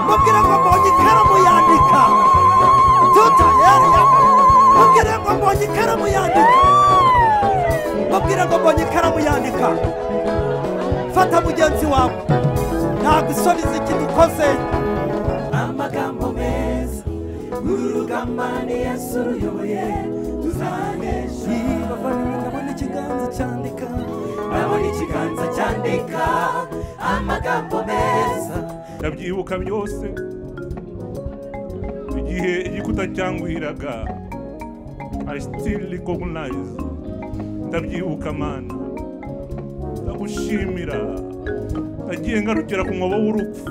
mubwire ngo mbonye ikaramu yandika tuta eriya mubwire ngo mbonye ikaramu yandika mubwire ngo mbonye ikaramu yandika fata mugenzi wawe ntabwo isubiza ikidukoze amagambo meza uru rugamba ni yesu ruyoboye tuzanesha ndabona ikiganza cyandika ndabona ikiganza cyandika amagambo meza ndabyibuka byose igihe igikuta cyanguhiraga i still recognize ndabyibuka mana ndagushimira nagiye ngarukira ku mwobo w'urupfu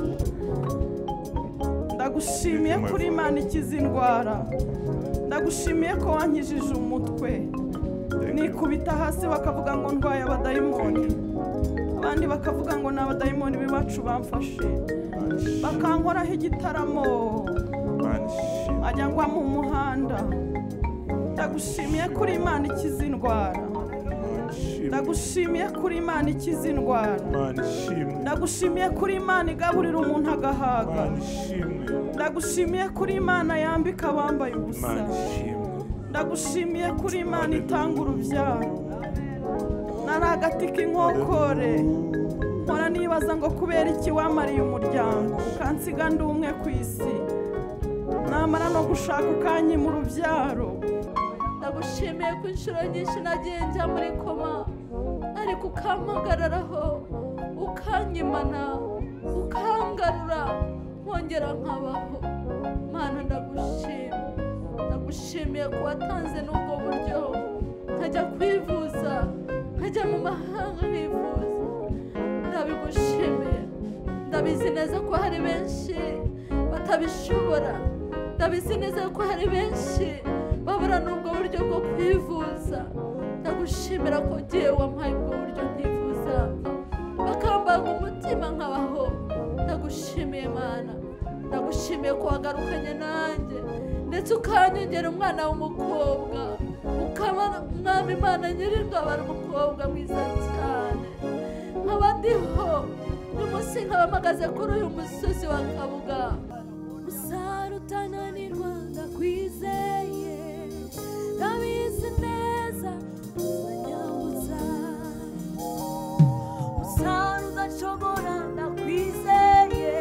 ndagushimiye Mwema. kuri imana ikiza indwara ndagushimiye ko wankijije umutwe nikubita hasi bakavuga ngo ndwaye abadayimoni abandi bakavuga ngo ni abadayimoni b'iwacu bamfashe bakankoraho igitaramo mana ishimwe ajya ngwa mu muhanda ndagushimiye kuri imana ikiza indwara mana ishimwe ndagushimiye kuri imana ikiza indwara mana ishimwe ndagushimiye kuri imana igaburira umuntu agahaga mana ishimwe ndagushimiye kuri imana yambika abambaye ubusa mana ishimwe ndagushimiye kuri imana itanga urubyaro nari agati k'inkokore nkora nibaza ngo kubera iki wamariye umuryango ukansiga ndi umwe ku isi namara no gushaka ukanyi mu rubyaro ndagushimiye ko inshuro nyinshi nagiye njya muri koma ariko ukampagararaho ukanyimana ukangarura nkongera nkabaho mana ndagushima ndagushimiye ko watanze n'ubwo buryo nkajya kwivuza nkajya mu mahanga nkivuza ndabigushimiye ndabizi neza ko hari benshi batabishobora ndabizi neza ko hari benshi babura n'ubwo buryo bwo kwivuza ndagushimira ko ugiye wampaye ubwo buryo nkivuza bakambaga umutima nkabaho ndagushimiye mana ndagushimiye ko wagarukanye nanjye ndetse ukanyongera umwana w'umukobwa ukaba umwami imana nyir'ingabo ari umukobwa mwiza cyane nkaba ndiho uyu munsi nkaba mpagaze kuri uyu musozi wa kabuga usara utananirwa ndakwizeye ndabizi neza uzanyabuza usara udashobora ndakwizeye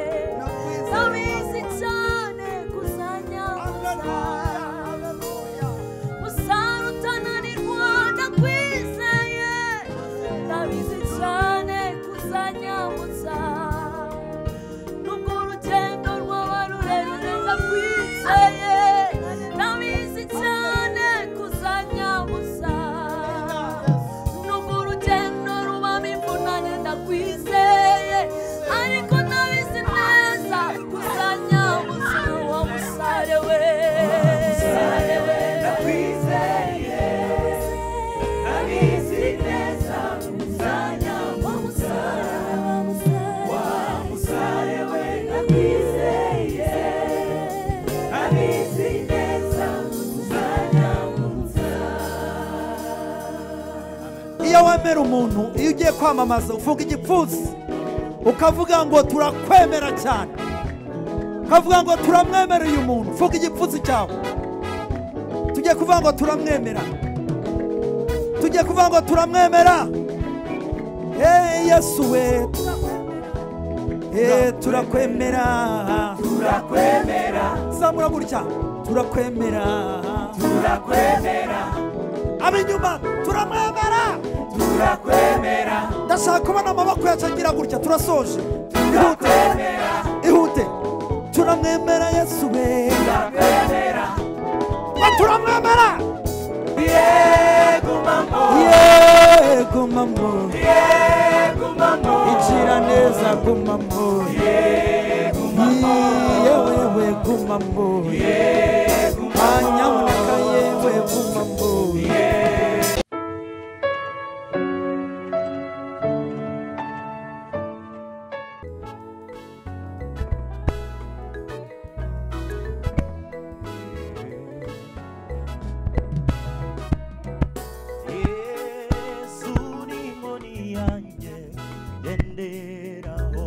ndabizi cyane kuzanyabuza musaro utananirwa ndakwizeye ndabizi cyane kuzanyamutsa nubwo urugendo rwaba rurerure ndakwizeye ndabizi cyane kuzanyamutsa nubwo urugendo rubamo imvunane ndakwizeye ariko ndabizi neza kuzanyamutsa wa musare we musare we iyo wemera umuntu iyo ugiye kwamamaza uvuga igipfunsi ukavuga ngo turakwemera cyane ukavuga ngo turamwemera uyu muntu uvuga igipfunsi cyawe tujye kuvuga ngo turamwemera tujye kuvuga ngo turamwemera eee yesu we eee turakwemera turakwemera zamura gutya turakwemera ab'inyuma turamwemera turakwemera ndashaka kubona amaboko yacu agira gutya turasoje ihute ihute turamwemera yesu we Ba, turamwemera yego mamo igira neza gumamo yewe we gumamo anyamuneka yewe gumamo yesu ni inkoni yanjye ngenderaho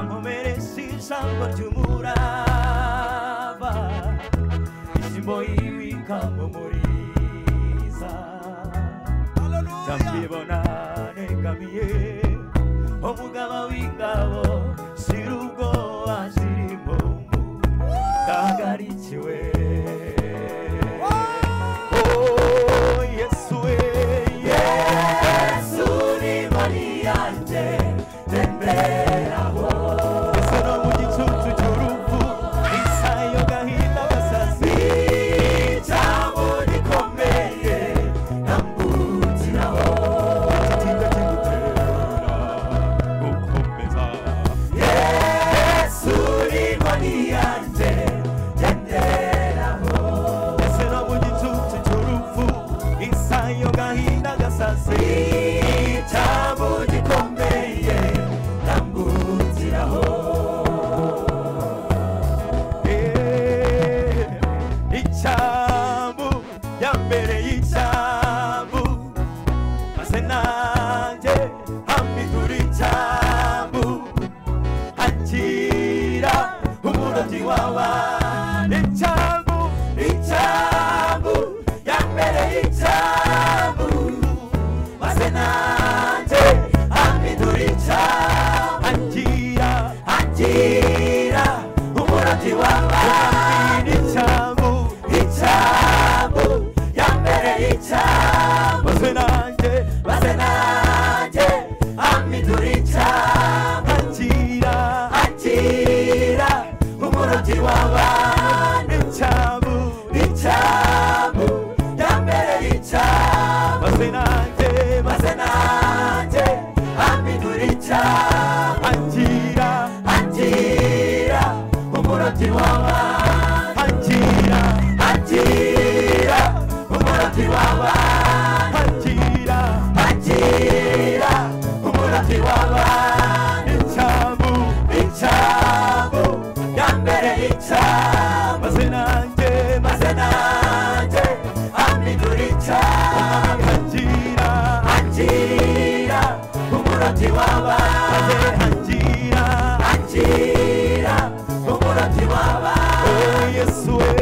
munsi y'ijambo ry'umuraba ishimbo y'ibika mu muriza ndambibona negamiye umugaba w'ingabo shira ubwoba shirimo ndahagarikiwe Oh, Yesu we, Yesu ni mani yanjye temberaho ese no mu gicucu cy'urupfu isayo gahinda agasasi ijambo rikomeye nambukiraho kitinda kigutera gukomeza yesu ni mani yanjye temberaho ese no mu gicucu cy'urupfu isayo gahinda agasasi ijambo gikomeye tambukiraho icyambu yambere y'icyambu maze nanjye hamidura icyambu akira umurobyi wawa icyambu icyambu yambere y'icyambu maze nanjye hamidura icyambu akira akira umurobyi wawa icyambu icyambu yambere y'icyambu maze nanjye maze nanjye amidura icyambu akira akira umurobyi w'abana icyambu icyambu yambere y'icyambu maze nanjye maze nanjye amidura icyambu akira akira umurobyi w'abana akira akira umurobyi w'abana akira akira umurobyi w'abana icyambu icyambu yambere icyambu maze nanjye maze nanjye amidura icyambu akira akira umurobyi w'abana akira akira umurobyi w'abana yesu we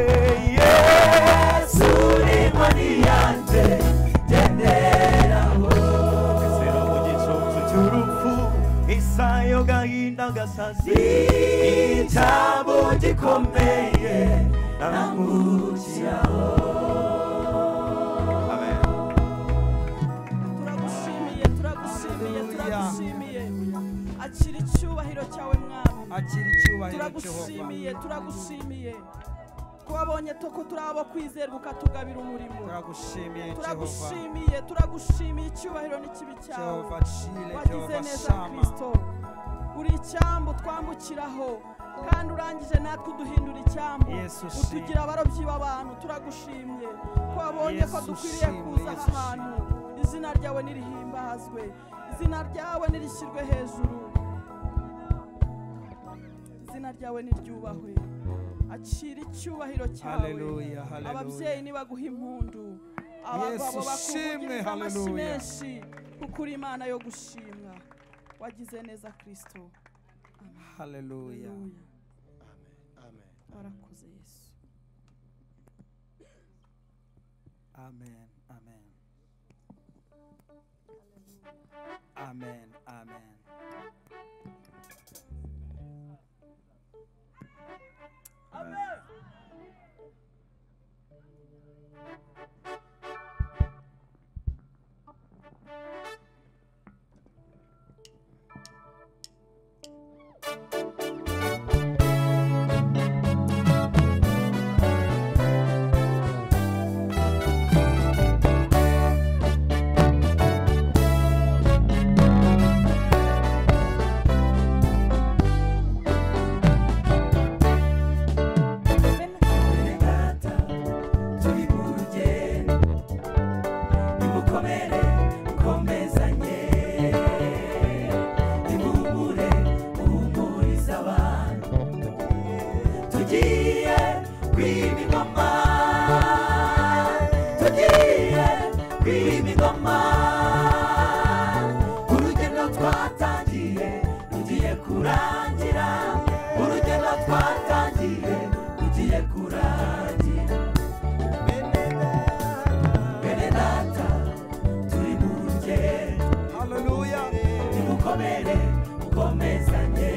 yesu ni mani yanjye genderaho Zero mu gicucu cy'urupfu isayo gahinda gasazi icyabo gikomeye namukiraho turagushimiye turagushimiye turagushimiye akira icyubahiro cyawe mwami akira icyubahiro cyehova turagushimiye turagushimiye ko wabonye toko turi abo kwizerwa ukatugabira umurimo turagushimiye cyehova turagushimiye turagushimiye icyubahiro n'ikibi cyawe cyehova shire wagize cyehova neza shama kirisito uri icyambu twambukiraho kandi urangije natwe uduhindura icyambu Yesu shimwe. utugira abarobyi b'abantu turagushimye ko wabonye ko Yesu dukwiriye shimwe, kuza aha Yesu hantu izina ryawe nirihimbazwe izina ryawe nirishyirwe hejuru izina ryawe niryubahwe akira icyubahiro cyawe Haleluya, haleluya. ababyeyi nibaguha impundu abagabo Yesu shimwe, bakuvugiriza amashyi haleluya. menshi kuko uri imana yo gushimwa wagize neza kirisito haleluya Haleluya. warakoze yesu amen amen amen amen Yesu twatangiye ugiye kurangira bene data bene data turi mu rugendo haleluya nimukomere mukomezanye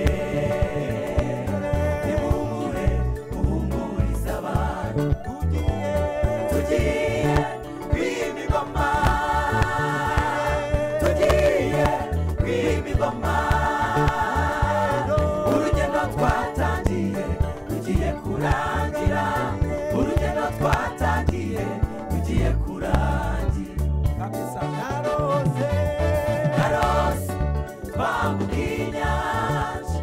nimuhumure muhumurize abantu tugiye tugiye kwima ingoma tugiye kwima ingoma urugendo twatangiye rugiye kurangira urugendo twatangiye rugiye kurangira narose narose twambuka inyanja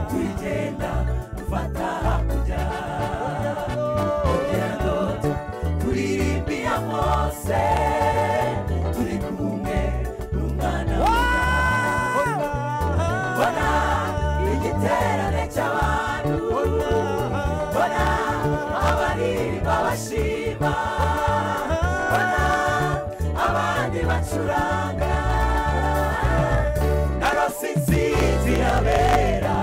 tugenda dufata hakurya urugendo turirimba iya mose turi kumwe n'umwana w'umuntu bona igiterane cy'abantu bona abaririmba bashima bona abandi bacuranga narose insinzi irabera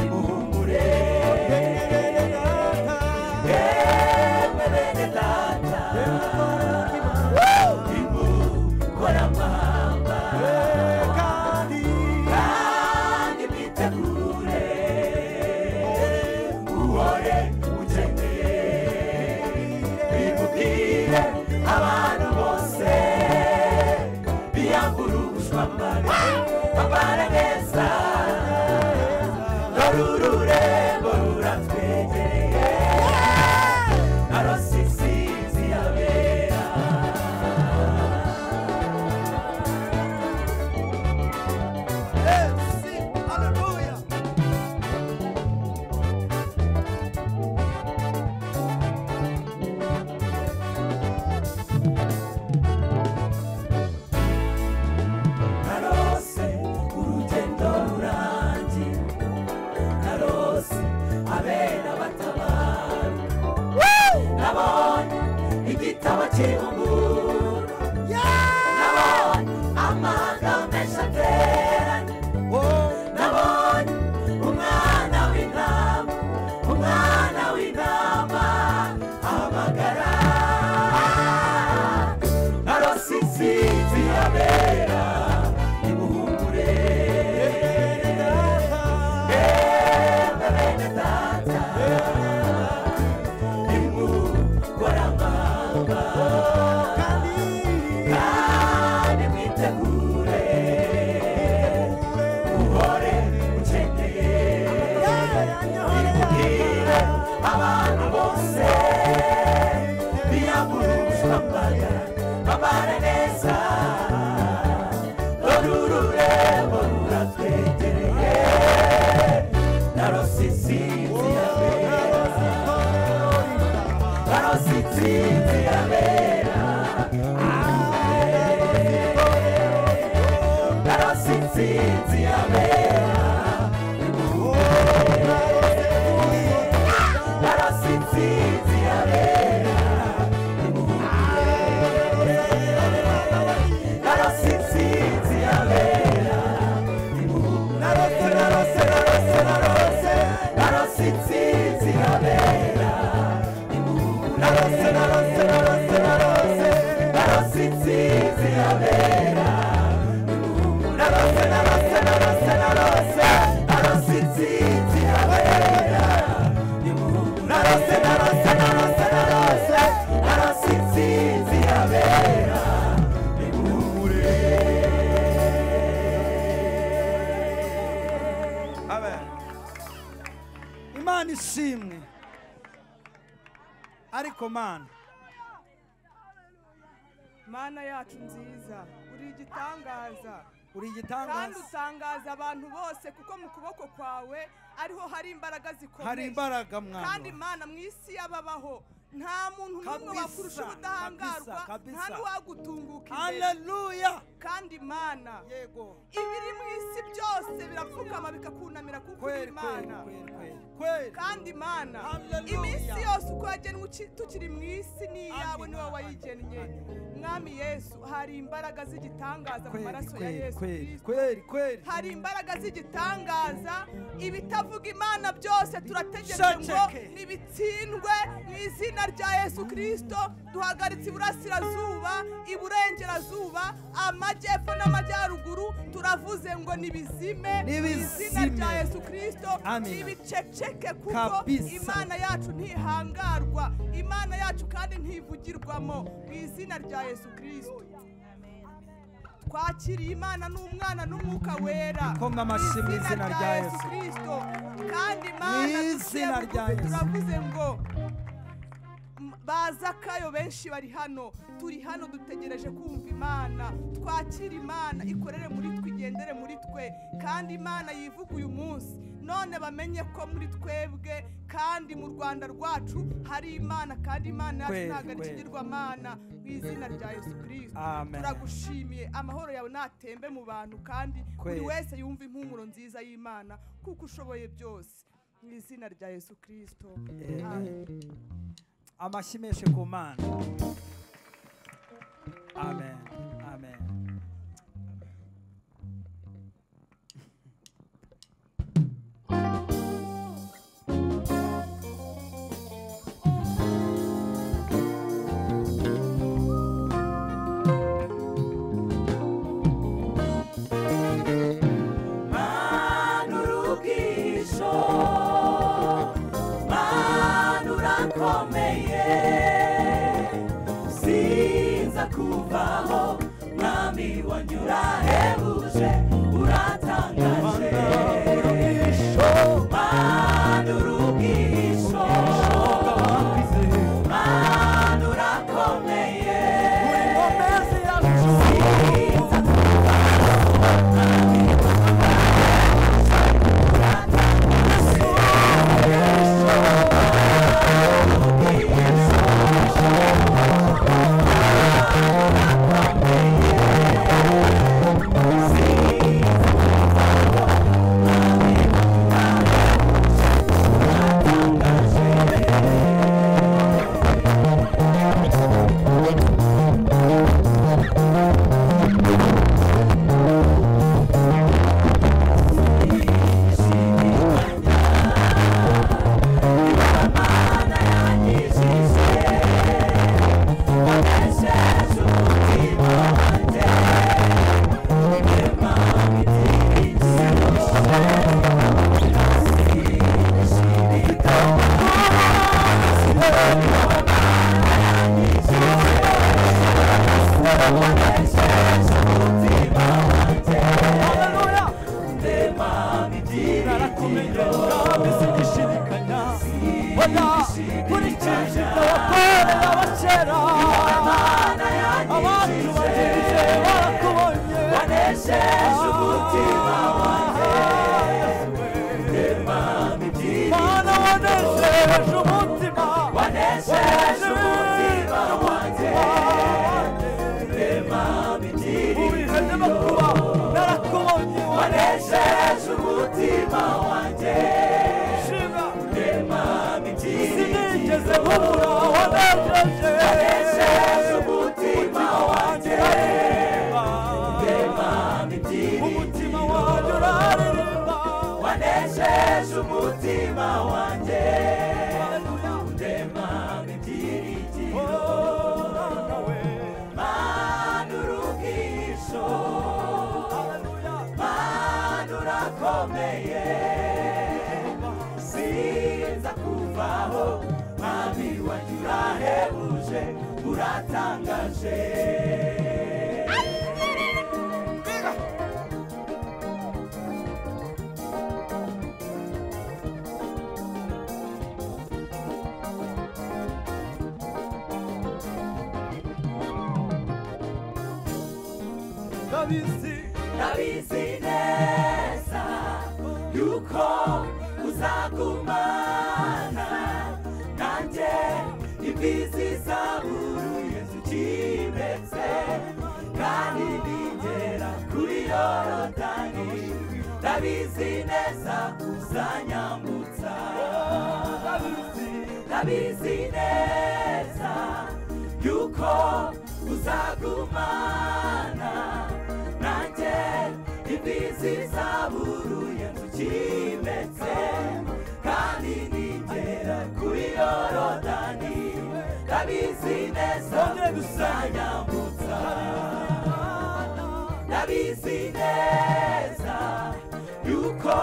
imuhumure yemwe bene data imukora amahamba kandi mwitegure uhore ukeneye bimubwire abantu bose biyambura ubushwambare bambara neza dore ururembo ruratwegereye narose insinzi yabera narose urugendo rurangira narose abera batabara nabonye igitabo cy'ibuguru nabonye amahanga menshi ateranye nabonye umwana w'intama umwana w'intama ahamagara narose insinzi yabera nimuhumure yemwe bene data nimukore amahanga kandi mwitegure uhore ukeneye bimubwire abantu bose biyambura ubushwambara bambara neza dore ururembo ruratwegereye narose insinzi yabera narose insinzi yabera narose insinzi yabera narose insinzi yabera narose insinzi yabera narose narose narose narose narose insinzi yabera narose narose narose narose narose insinzi yabera narose narose narose narose narose insinzi yabera narose narose narose narose narose insinzi yabera imana ishimwe ariko mana mana yacu nziza uri igitangaza uri kandi igitangaza utangaza abantu bose kuko mu kuboko kwawe ariho hari imbaraga zikomeye hari imbaraga kandi mwana mana mu isi y'ababaho nta muntu n'umwe Kabisa, wakurusha ubudahangarwa kabisa, kabisa. nta n'uwagutunguka imbere haleluya kandi mana yego ibiri mu isi byose birapfukama bikakunamira kuko uri kweli kweli imana kweli kweli kweli kandi mana Hallelujah. iminsi yose uko yagenwe uki- tukiri mu isi n'iyawe Amen. niwe wayigennye Amen. mwami yesu hari imbaraga z'igitangaza mu maraso ya kweli yesu kweli kirisito kweli kweli hari imbaraga z'igitangaza ibitavuga imana byose turategereje ngo Shaceke. nibitsindwe mu izina rya yesu kirisito duhagaritse iburasirazuba iburengerazuba amajyepfo n'amajyaruguru turavuze ngo nibizime mu izina Nibizime. rya yesu kirisito Amen. nibiceceke kuko Kabisa. imana yacu ntihangarwa imana yacu kandi ntivugirwamo mu izina rya yesu kirisito twakiriye imana n'umwana n'umwuka wera Bikomwe amashyi mu izina rya Yesu. kirisito kandi imana Mu duciye izina bugufi rya Yesu. turavuze ngo m- baza kayo benshi bari hano turi hano dutegereje kumva imana twakire imana ikorere muri twe igendere muri twe kandi imana yivuga uyu munsi none bamenye ko muri twebwe kandi mu rwanda rwacu hari imana kandi imana yacu Kweli, ntabwo ari kweli. ikigirwamana mu izina rya yesu kirisito Amen. turagushimiye amahoro yawe natembe mu bantu kandi buri Kweli. wese yumva impumuro nziza y'imana kuko ushoboye byose mu izina rya yesu kirisito Amen. Amen. amashyi menshi ku mana amen amen manurukisho manurakomeye sinza kuvaho mwami wanyura hebuje uratangaje manurukisho manurakomeye sinza kurikije ibyo wakoreye abakera abandi bagenzi barakubonye wanesheje umutima wanjye rema ibyiyumviro mana wanejeje umutima wanesheje umutima wanjye rema ibyiyumviro ubihene bakuba narakubonye wanesheje umutima wanjye waneshima rema ibyiyumviro sinigeze nkubura wanejeje wanesheje umutima wanjye Aririmba, rema ibyiyumviro umutima wanjye uraririmba wanesheje umutima wanjye Haleluya. rema ibyiyumviro Oh, nawe. manurugisho Haleluya. manurakomeye sinza kuvaho mwami wanjye urahebuje uratangaje ndabizi ndabizi neza yuko uzagumana nanjye imbizi zaburu yezu kimbetse kandi ninjye ndabizi neza kuzanyambutsa ndabizi ndabizi neza yuko uzagumana nanjye imbizi zaburuye nzukimetse kandi nigera kuri yorodani ndabizi neza kuzanyambutsa ndabizi neza yuko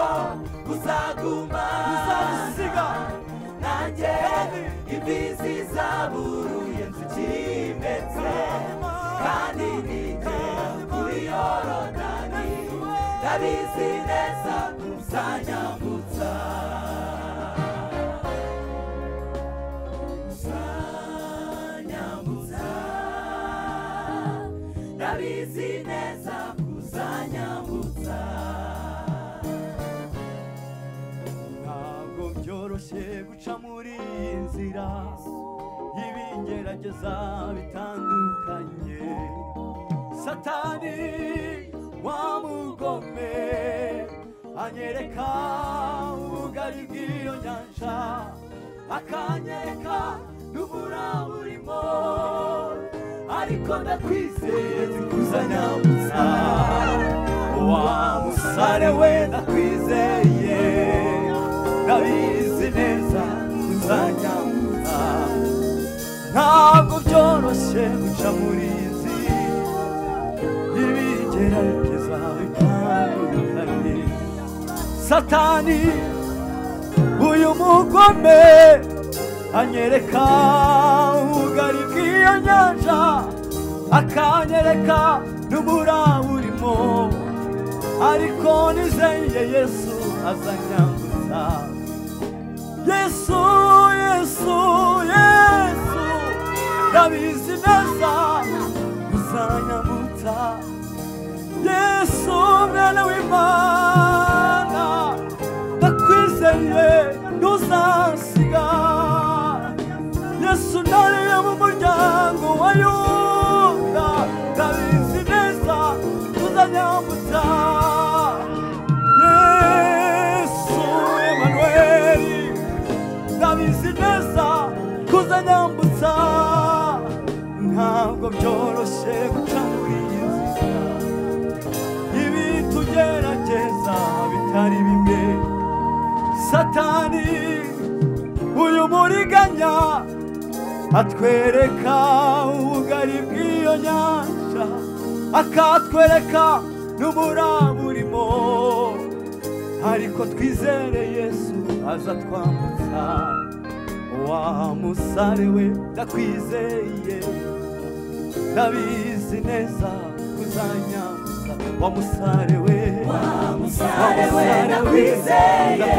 uzaguma uzagusiga nanjye imbizi zaburuye nzukimetse kandi nigera kuri yorodani ndabizi neza uzanyambutsa uzanyambutsa ndabizi neza kuzanyambutsa ntabwo byoroshye guca muri iyi nzira y'ibingerageza bitandukanye satani wamugome anyereka ubugari bw'iyo nyanja akanyereka n'ubura burimo ariko ndakwizeye zikuzanyambutsa wa musare we ndakwizeye ndabizi neza uzanyambutsa ntabwo byoroshye guca muri izi y'ibigeragereza bitandukanye satani uyu mugome anyereka ubugari bw'iyo nyanja akanyereka n'ubura burimo ariko nizeye yesu azanyambutsa yesu yesu yesu ndabizi neza uzanyambutsa yesu mwana w'imana ndakwizeye ntuzasiga yesu nariye mu muryango wa yuda ndabizi neza tuzanyambutsa yesu emanuweli ndabizi neza kuzanyambutsa ntabwo byoroshye guca muri iyi nzira ibitugerageza bitari bimwe satani uyu muriganya atwereka ubugari bw'iyo nyanja akatwereka n'ubura burimo ariko twizere yesu azatwambutsa wa musare we ndakwizeye ndabizi neza kuzanyambutsa wa musare we wa musare we, ndakwizeye.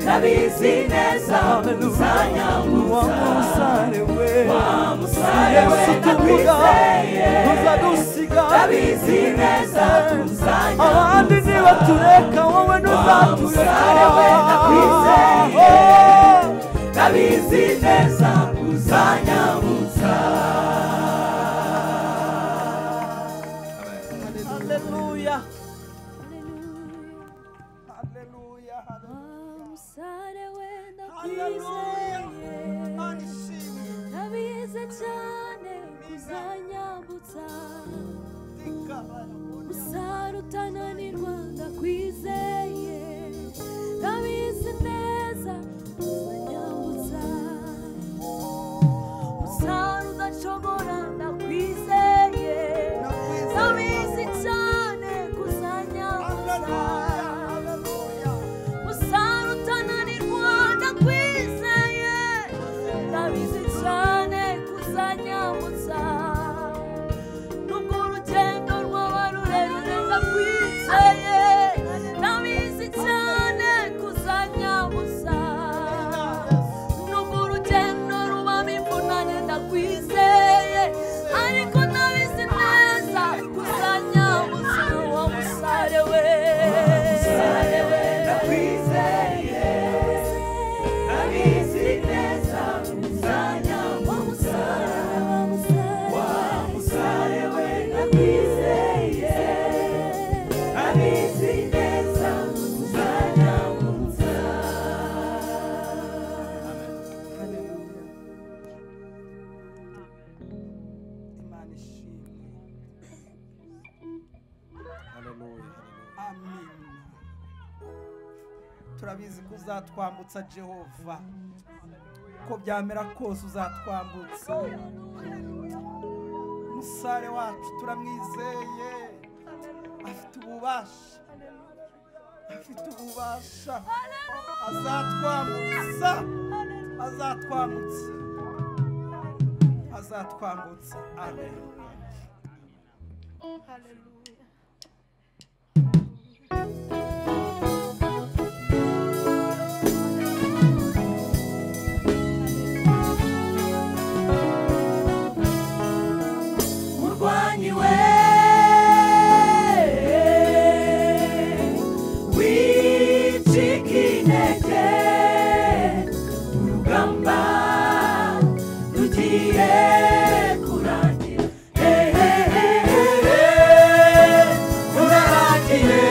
ndabizi neza Wa uzanyambutsa musare we, wa musare we Yesu tuvuga, ndakwizeye ntuzadusiga. ndabizi neza abandi uzanyambutsa nibatureka wowe wa musare we ndakwizeye ndabizi neza uzanyambutsa haleluya Umusare wenda Haleluya. kwizeye Imana ishimwe ndabize cyane kuzanyambutsa umusare utananirwa ndakwizeye ndabizi neza kuzanyambutsa umusare udashobora ndakwizeye ndabizi cyane kuzanyambutsa Musaro utananirwa ndakwizeye ndabizi cyane kuzanyambutsa nubwo urugendo rwaba rurerure ndakwizeye turabizi ko uzatwambutsa jehova ko byamera kose uzatwambutsa umusare wacu turamwizeye afite ububasha afite ububasha azatwambutsa azatwambutsa azatwambutsa amen murwanyi we wicika intege urugamba rugiye kurangira hehehehe rurarangiye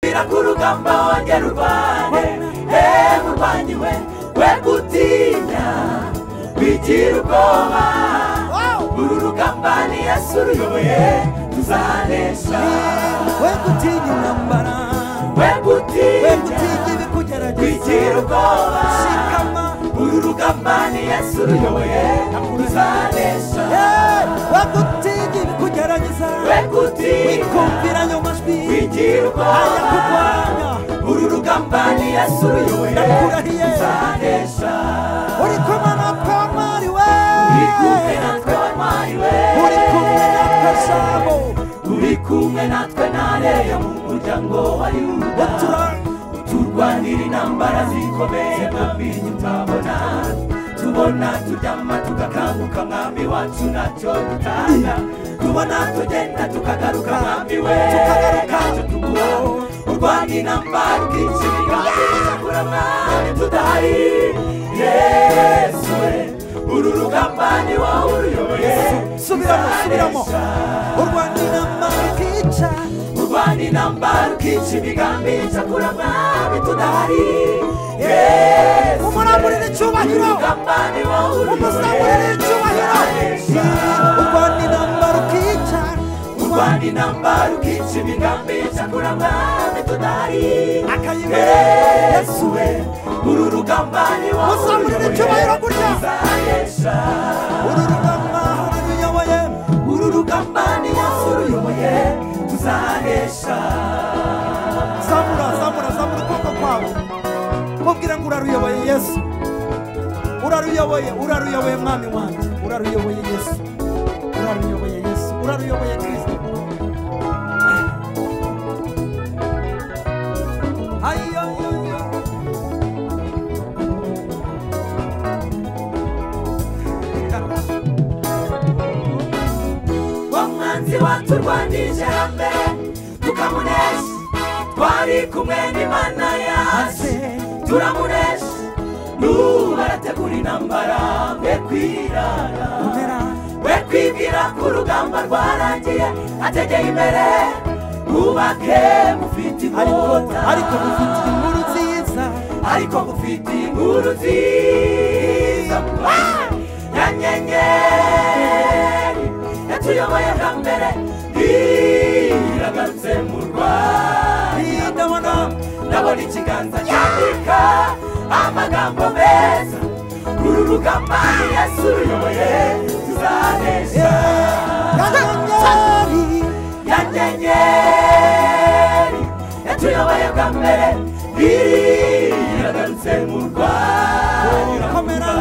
Bira kurugamba wanjye rubane he murwanyi we we gutinya wigira ubwoba uru rugamba ni yesu uruyoboye tuzanesha we gutinya intambara we we gutinya gutinya ibikugerageza wigira ubwoba shikama uru rugamba ni yesu uruyoboye tuzanesha Eh, we gutinya ibikugerageza we gutinya wikumvira ayo majwi wigira ubwoba ayakurwanya uru rugamba ni yesu uruyoboye Ndakurahiye. tuzanesha uri kumwe na kamari we uri kumwe natwe wantwari we uri kumwe na kashabo uri kumwe natwe ntareyo mu muryango wa yuda turwanira intambara zikomeye mwambinyi utabona tubona turyama tugakanguka mwami wacu ntacyo dutanga tubona tugenda tukagaruka mwami we ntacyo tuguha urwana intambara ukica imigambi ukakura mwami tudahari yesu we uru rugamba ni wowe uruyoboye subiramo subiramo tuzanesha. urwanda inama rukica urwana intambara ukica imigambi icakura mwami tudahari yesu umuramurira icyubahiro urugamba ni wowe umusangurira icyubahiro Tuzanesha. urwanda inama rukica urwana intambara ukica imigambi icakura mwami tudahari akayibera yesu we uru rugamba ni wowe Musamurire uruyoboye. icyubahiro gutya. Tuzanesha. uru rugamba ruruyoboye uru rugamba ni yesu uruyoboye tuzanesha zamura zamura zamura ukuboko kwawe uraruyoboye yesu uraruyoboye uraruyoboye mwami wanjye uraruyoboye yesu uraruyoboye yesu uraruyoboye kirisito ayiyoyoyo wa mwanzi waturwanije hamwe tukamunesha twari kumwe n'imana yaje turamunesha n'ubu barategura intambara we kwirara we kwibwira ko urugamba rwarangiye ategeye imbere mwubake mufite ariko inkota ariko mufite inkuru nziza ariko mufite inkuru nziza Ah! ya nyenyeri yatuyoboye bwa mbere iragarutse mu rwanda ndabona ndabona ikiganza cyandika amagambo meza uru rugamba yesu ruyoboye tuzanesha kanyenyeri ya nyenyeri yatuyoboye bwa mbere iragarutse mu rwanda komera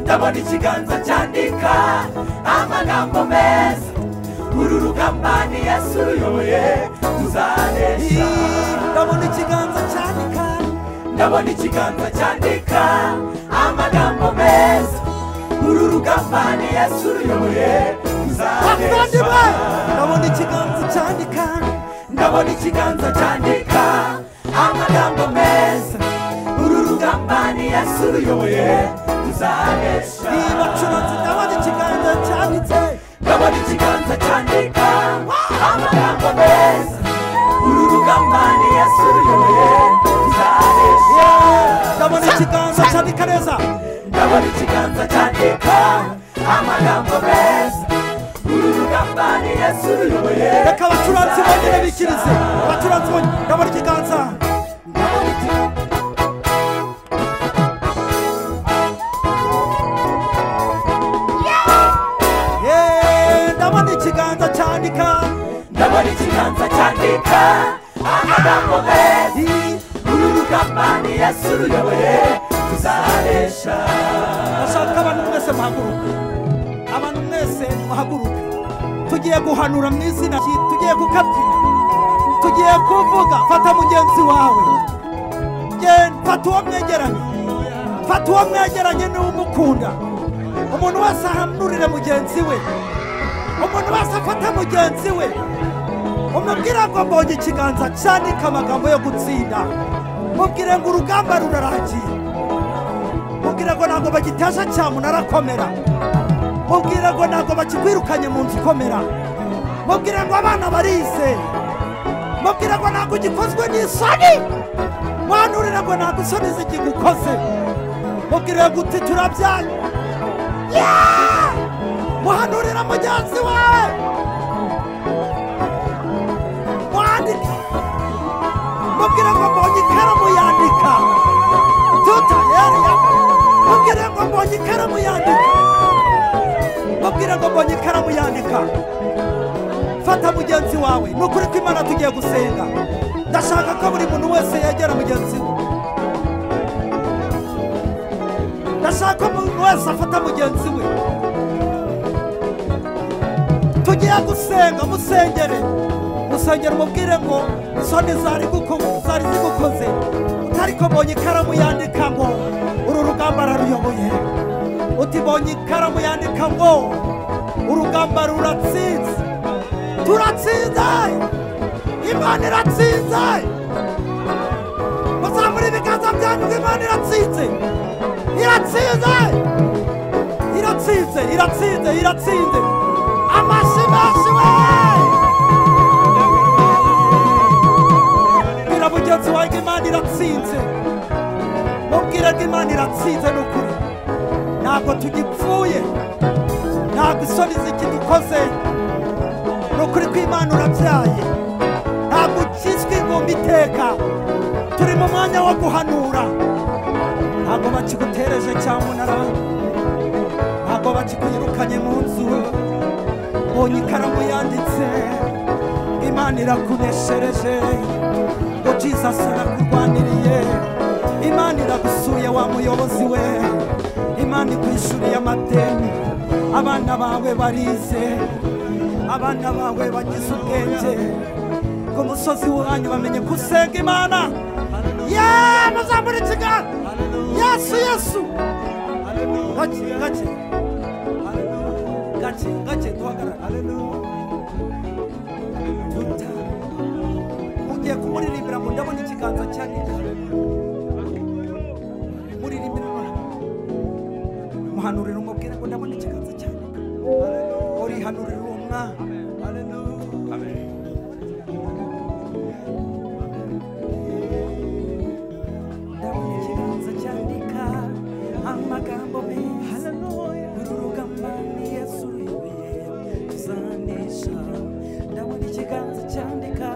ndabona ikiganza cyandika amagambo meza uru rugamba ni yesu ruyoboye tuzanesha ndabona ikiganza cyandika ndabona ikiganza cyandika amagambo meza uru rugamba ni yesu ruyoboye bavandimwe tuzanesha ndabona ikiganza cyandika ndabona ikiganza cyandika amagambo meza uru rugamba ni yesu ruyoboye tuzanesha niba curanze ndabona ikiganza cyanditse ndabona ikiganza cyandika amagambo meza uru rugamba ni yesu ruyoboye tuzanesha ndabona ikiganza cyandika neza ndabona ikiganza cyandika amagambo meza uru rugamba ni yesu ruyoboye reka abacuranzi bonyine bikirize abacuranzi bonyine ndabona ikiganza Yeee, ndabona ikiganza cyandika ndabona ikiganza cyandika amagambo meza Ii, uru rugamba ni yesu ruyoboye tuzanesha ndashaka abantu mwese muhaguruke abantu mwese muhaguruke tugiye guhanura mu izina rye, tugiye gukabyina tugiye kuvuga fata mugenzi wawe genda fata uwo mwegeranye fata uwo mwegeranye niwe umukunda umuntu wese ahanurire mugenzi we umuntu wese afata mugenzi we umubwire ngo mbonye ikiganza cyandika amagambo yo gutsinda mubwire ngo urugamba rurarangiye mubwire ngo ntabwo bagitesha cya munara akomera mubwire ngo ntabwo bakikwirukanye mu nzu ikomera mubwire ngo abana barize mubwire ngo ntabwo ugikozwe n'isoni mwanurire ngo ntabwo isoni zikigukoze mubwire ngo uti turabyaye Yeah! muhanurira mugenzi wawe mwandike mubwire ngo mbonye ikaramu yandika tuta yariya mubwire ngo mbonye ikaramu yandika mubwire ngo mbonye ikaramu yandika fata mugenzi wawe ni ukuri ko imana tugiye gusenga ndashaka ko buri muntu wese yegera mugenzi we ndashaka ko umuntu wese afata mugenzi we tugiye gusenga musengere musengere umubwire ngo isoni zari guko- zari zigukoze utariko mbonye ikaramu yandika ngo uru rugamba araruyoboye uti mbonye ikaramu yandika ngo urugamba ruratsinze turatsinze imana iratsinze muzamura ibiganza byanyu ngo imana iratsinze iratsinze iratsinze iratsinze iratsinze amashyi menshi we bwira mugenzi wawe ngo imana iratsinze mubwire ngo imana iratsinze ni ukuri ntabwo tugipfuye ntabwo isoni zikidukoze ni ukuri ko imana urabyaye ntabwo ukizwi ingumba iteka turi mu mwanya wo guhanura ntabwo bakigutereje cyangwa unara ntabwo bakikuyirukanye mu nzu mbonye ikaramu yanditse imana irakuneshereje ngo jesus arakurwaniriye imana iragusuye wa muyobozi we imana ikwishuriye amadeni abana bawe barize abana bawe bagize ubwenge ku musozi wanyu bamenye ko usenga imana ye muzamure ikiganza yesu yesu gake gake gake gake duhagarare duta ugiye kumuririmbira ngo ndabona ikiganza cyane muririmbira muhanurira umubwire ngo ndabona ikiganza cyane urihanurira uwo mwana ndabona ikiganza cyandika amagambo meza urugamba ni yesu uyoboye tuzanesha ndabona ikiganza cyandika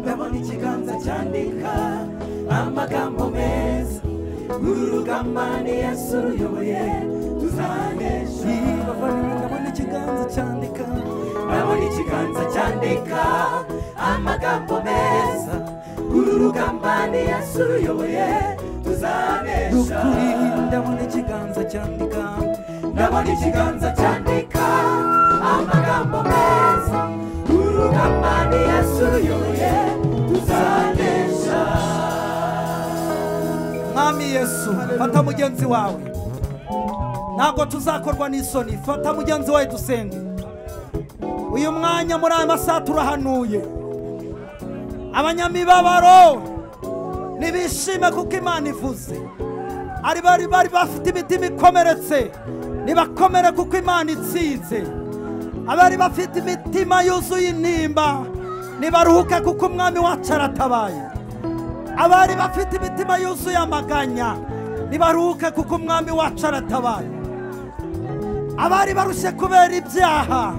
ndabona ikiganza cyandika amagambo meza urugamba ni yesu uyoboye tuzanesha ndabona ikiganza cyandika ndabona ikiganza cyandika amagambo meza uru rugamba ni yesu uyoboye tuzanesha ndabona ikiganza cyandika ndabona ikiganza cyandika amagambo meza urugamba ni yesu uyoboye tuzanesha mwami yesu fata mugenzi wawe ntabwo tuzakorwa n'isoni fata mugenzi wawe dusenge uyu mwanya muri aya masaha turahanuye abanyamibabaro ntibishime kuko imana ivuze ari bari bari bafite imitima ikomeretse nibakomere kuko imana itsinze abari bafite imitima yuzuye intimba nibaruhuke kuko umwami wacu aratabaye abari bafite imitima yuzuye amaganya nibaruhuke kuko umwami wacu aratabaye abari barushye kubera ibyaha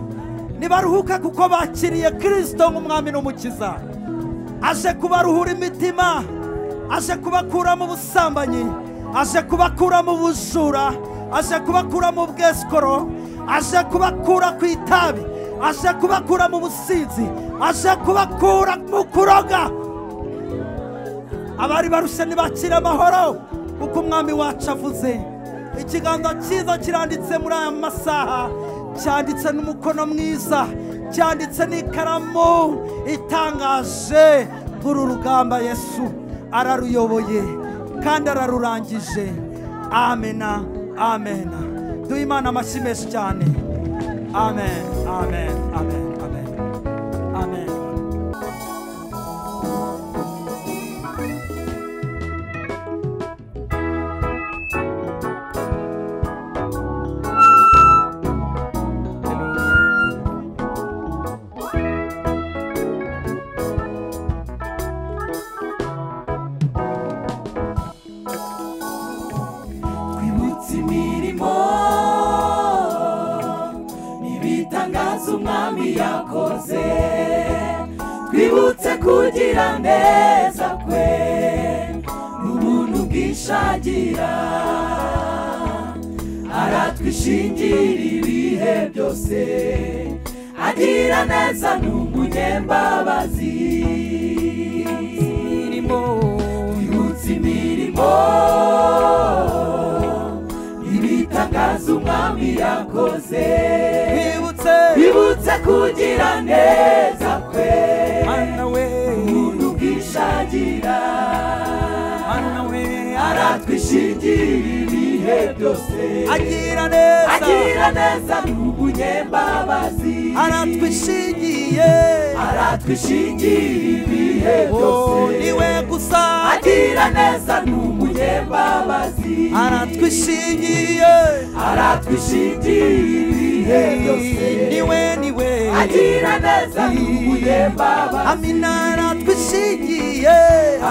nibaruhuke kuko bakiriye kirisito nk'umwami n'umukiza aje kubaruhura imitima aje kubakura mu busambanyi aje kubakura mu bujura aje kubakura mu bwesikoro aje kubakura ku itabi aje kubakura mu businzi aje kubakura mu kuroga abari barushe ntibakire amahoro kuko umwami wacu avuze ikiganza cyiza kiranditse muri aya masaha cyanditse n'umukono mwiza cyanditse n'ikaramu itangaje uru rugamba yesu araruyoboye kandi ararurangije amena amena duhe imana amashyi menshi cyane amen amen amen amen amen twibutse imirimo n'ibitangaza umwami yakoze twibutse kugira neza kwe n'ubuntu bwishagira aratwishingira ibihe byose agira neza n'umunyembabazi twibutse imirimo ibitangaza umwami yakoze twibutse bibutse kugira neza kwe mana we umuntu bwishagira mana we aratwishingira ibihe byose agira neza agira neza n'umunyembabazi aratwishingiye aratwishingira ibihe byose oh, niwe gusa agira neza n'umunyembabazi aratwishingiye aratwishingira ibihe byose niwe niwe agira neza n'umunyembabazi amina aratwishingiye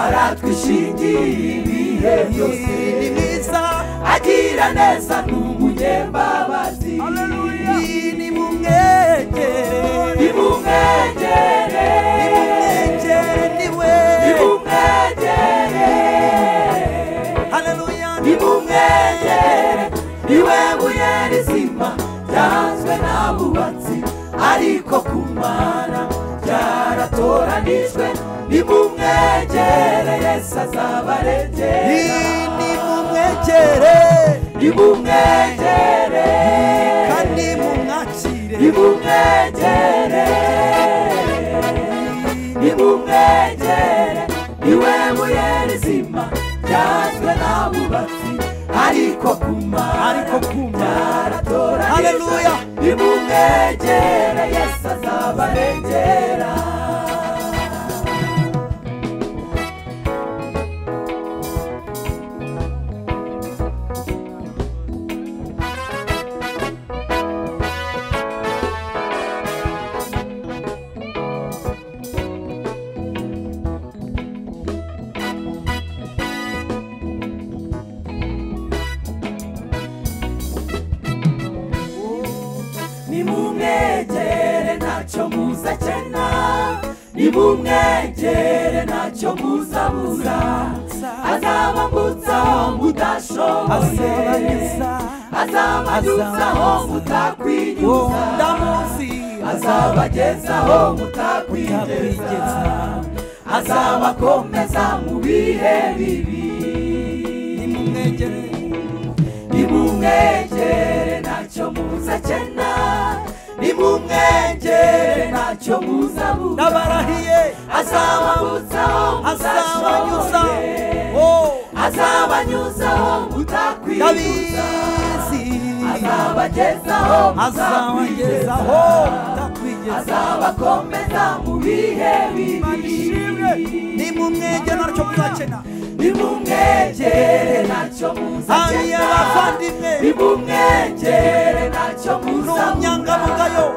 aratwishingira ibihe byose ni mwiza agira neza n'umunyembabazi ni mumwegere nimumwegere nimumwegere niwe nimumwegere haleluya nimumwegere niwe buye rizima ryanzwe n'abubatsi ariko kumana ryaratoranijwe nimumwegere yesu azabaregera nimumwegere nimumwegere kandi mumwakire nimumwegere nimumwegere niwe buye rizima ryazwe n'abubatsi ariko kuma ariko kuma aratoranyije Haleluya. nimumwegere yesu azabarengera nimumwegere ntacyo muzakena nimumwegere ntacyo muzabura azabambutsaho mudashoboye azabanyuzaho mutakwinyuza azabagezaho mutakwigeza azabakomeza mu bihe bibi nimumwegere ntacyo muzakena nimumwegere ntacyo muzabura ndabarahiye azababutsaho azabanyuza muzashoboye oh azabanyuzaho mutakwifuza ndabizi azabagezaho mutakwifuza azabagezaho ndakwigeza azabakomeza mu bihe bibi nimumwegere ntacyo muzakena nimumwegere ntacyo Hariya abavandimwe. muzakena nimumwegere ntacyo muzabura n'ubunyangamugayo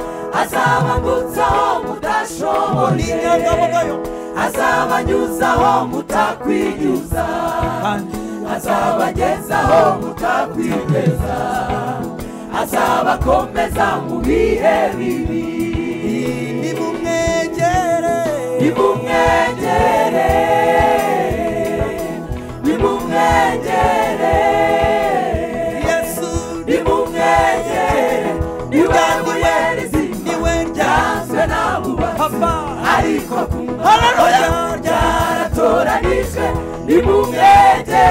azabambutsaho mudashoboye n'inyangamugayo azabanyuzaho mutakwinyuza kandi azabagezaho mutakwigeza azabakomeza mu bihe bibi nimumwegere nimumwegere nimumwegere yesu nimumwegere niwe buye rizima niwe ryanzwe ryanzwe n'abubatsi papa ariko Haleluya. ryaratoranijwe nimumwegere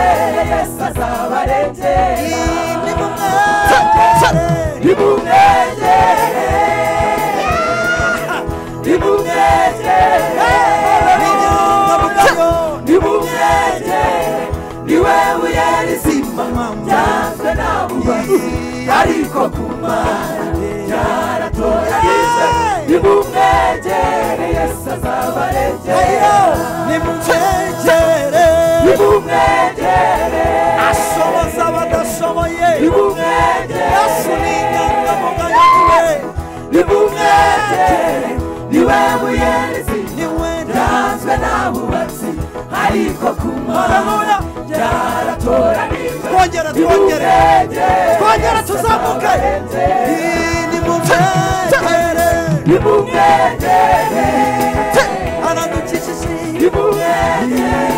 yesu azabarengera nimumwegere nimumwegere nimumwegere n'inyangamugayo nimumwegere niwe buye rizima ryanzwe n'abubazi ariko kumara ryaratoranijwe nimumwegere yesu azabarengera nimumwegere nimumwegere ashoboza abadashoboye nimumwegere yesu n'inyangamugayo niwe nimumwegere niwe buye rizima niwe byanzwe n'abubatsi ariko ku Haleluya. mana byaratoranijwe twongere twongere Nimumwegere. twongere tuzamuke nimumwegere nimumwegere aradukijije nimumwegere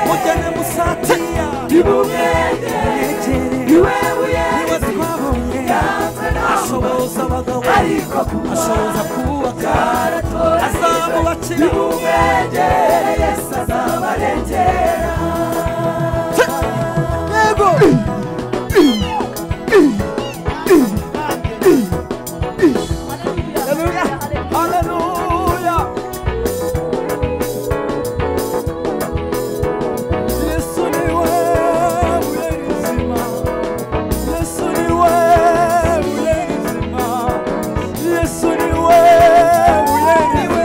mugene musatiya nimumwegere mwegere niwe buye niwe rizima twabonye byanzwe n'abubatsi ashoboza abagabo ariko ku mana ashoboza kubaka byaratoranijwe azabubakira nimumwegere yesu azabarengera yego Haleluya. Haleluya. Yesu ni wewe ulizima. Yesu ni wewe ulizima. Yesu ni wewe ulizima. Yesu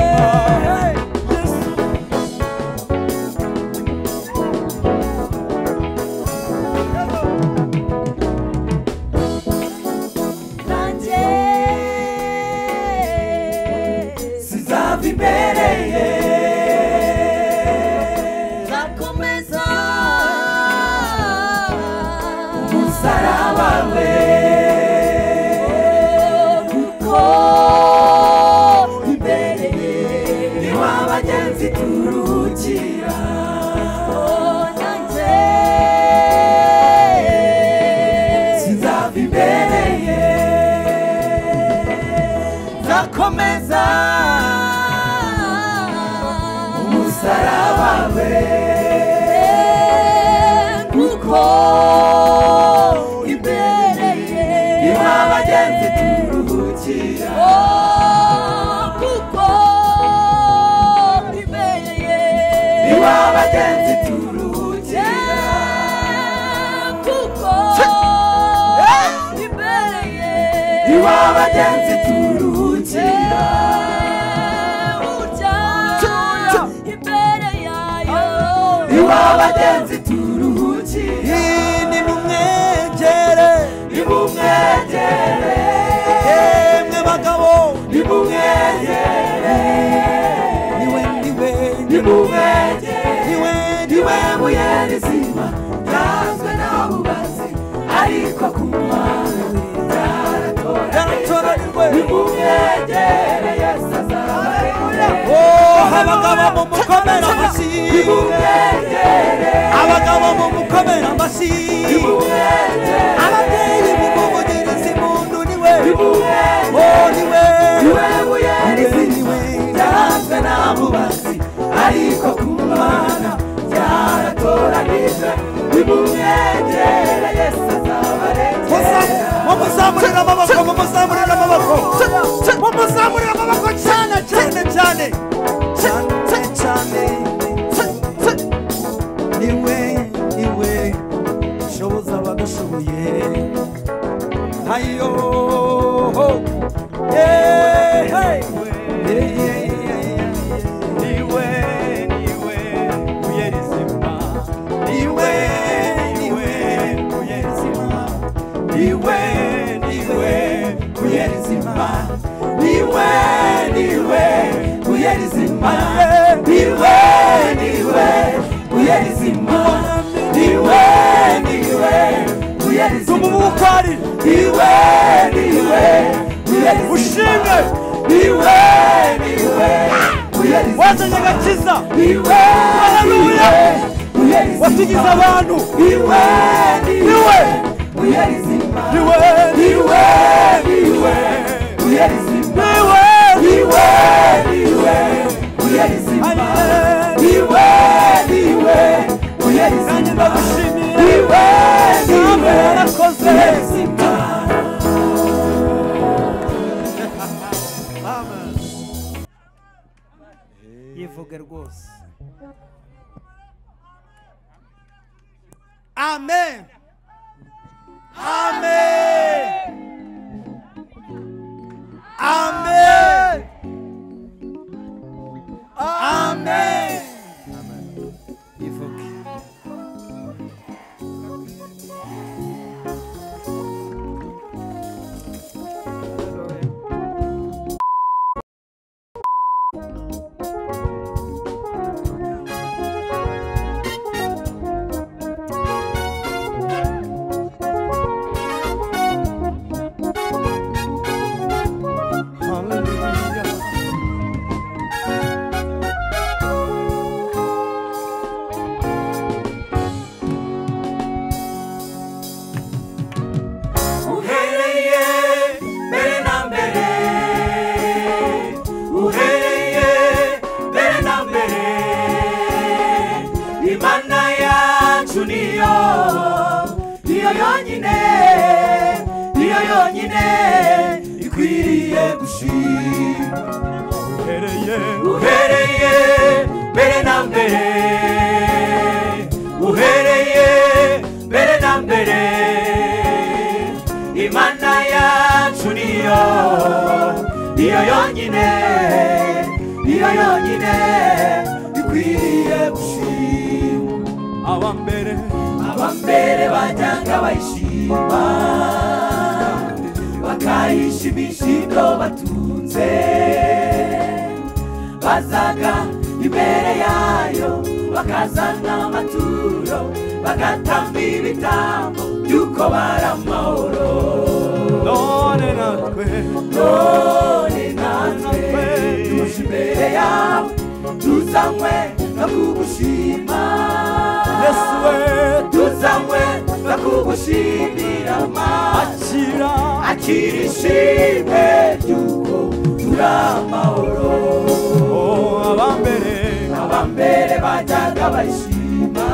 w'abagenzi turuhukira imbere yayo iw'abagenzi turuhukira hini nimwegere nimumwegere yemwe bagabo nimumwegere niwe niwe nimumwegere niwe niwe niwe buye rizima ryanzwe n'abubazi ariko ku mwawe yaratoranirwe nimumwegere yesu azabaremere oh abagabo mumukomera amashyi nimumwegere abagabo mumukomera amashyi ababyeyi mumuvugirize impundu niwe nimumwegere oh niwe niwe buye niwe rizima niwe ryanzwe n'abubazi ariko ku mwana ryaratoranije nimumwegere yesu azabaremere mumuzamurira amaboko mumuzamurira amaboko mumuzamurira amaboko cyane cyane cyane cyane cyane niwe niwe ushoboza abadashoboye ayo Hey, hey. Yeah, yeah, yeah, yeah. niwe niwe buye rizima niwe niwe buye rizima niwe niwe buye rizima niwe niwe buye rizima niwe niwe buye rizima niwe niwe buye rizima Tumubukwari. niwe niwe buye rizima Mushinge. niwe niwe buye rizima wazanye agakiza niwe Haleluya. buye rizima watugize abantu niwe niwe buye rizima niwe niwe niwe buye rizima niwe niwe buye rizima niwe niwe niwe buye nanjye rizima ndagushimira niwe Namwe niwe warakoze. buye rizima yivuge rwose amen amen amen amen yivuge uhereye mbere na mbere uhereye mbere na mbere imana yacu niyo niyo yonyine niyo yonyine ikwiriye gushima uhereye mbere na mbere uhereye mbere na mbere imana yacu niyo niyo yonyine niyo yonyine ikwiriye gushimwa abambere abambere bajyaga bayishima bakayishimisha ibyo batunze bazaga imbere yayo bakazana amaturo bagatamba ibitambo by'uko bari amahoro none natwe none natwe tuje imbere yawe tuzanywe no kugushima yesu we tuzanywe no kugushimira maso akira akira ishimwe ry'uko turi amahoro oh abambere abambere bajyaga bashima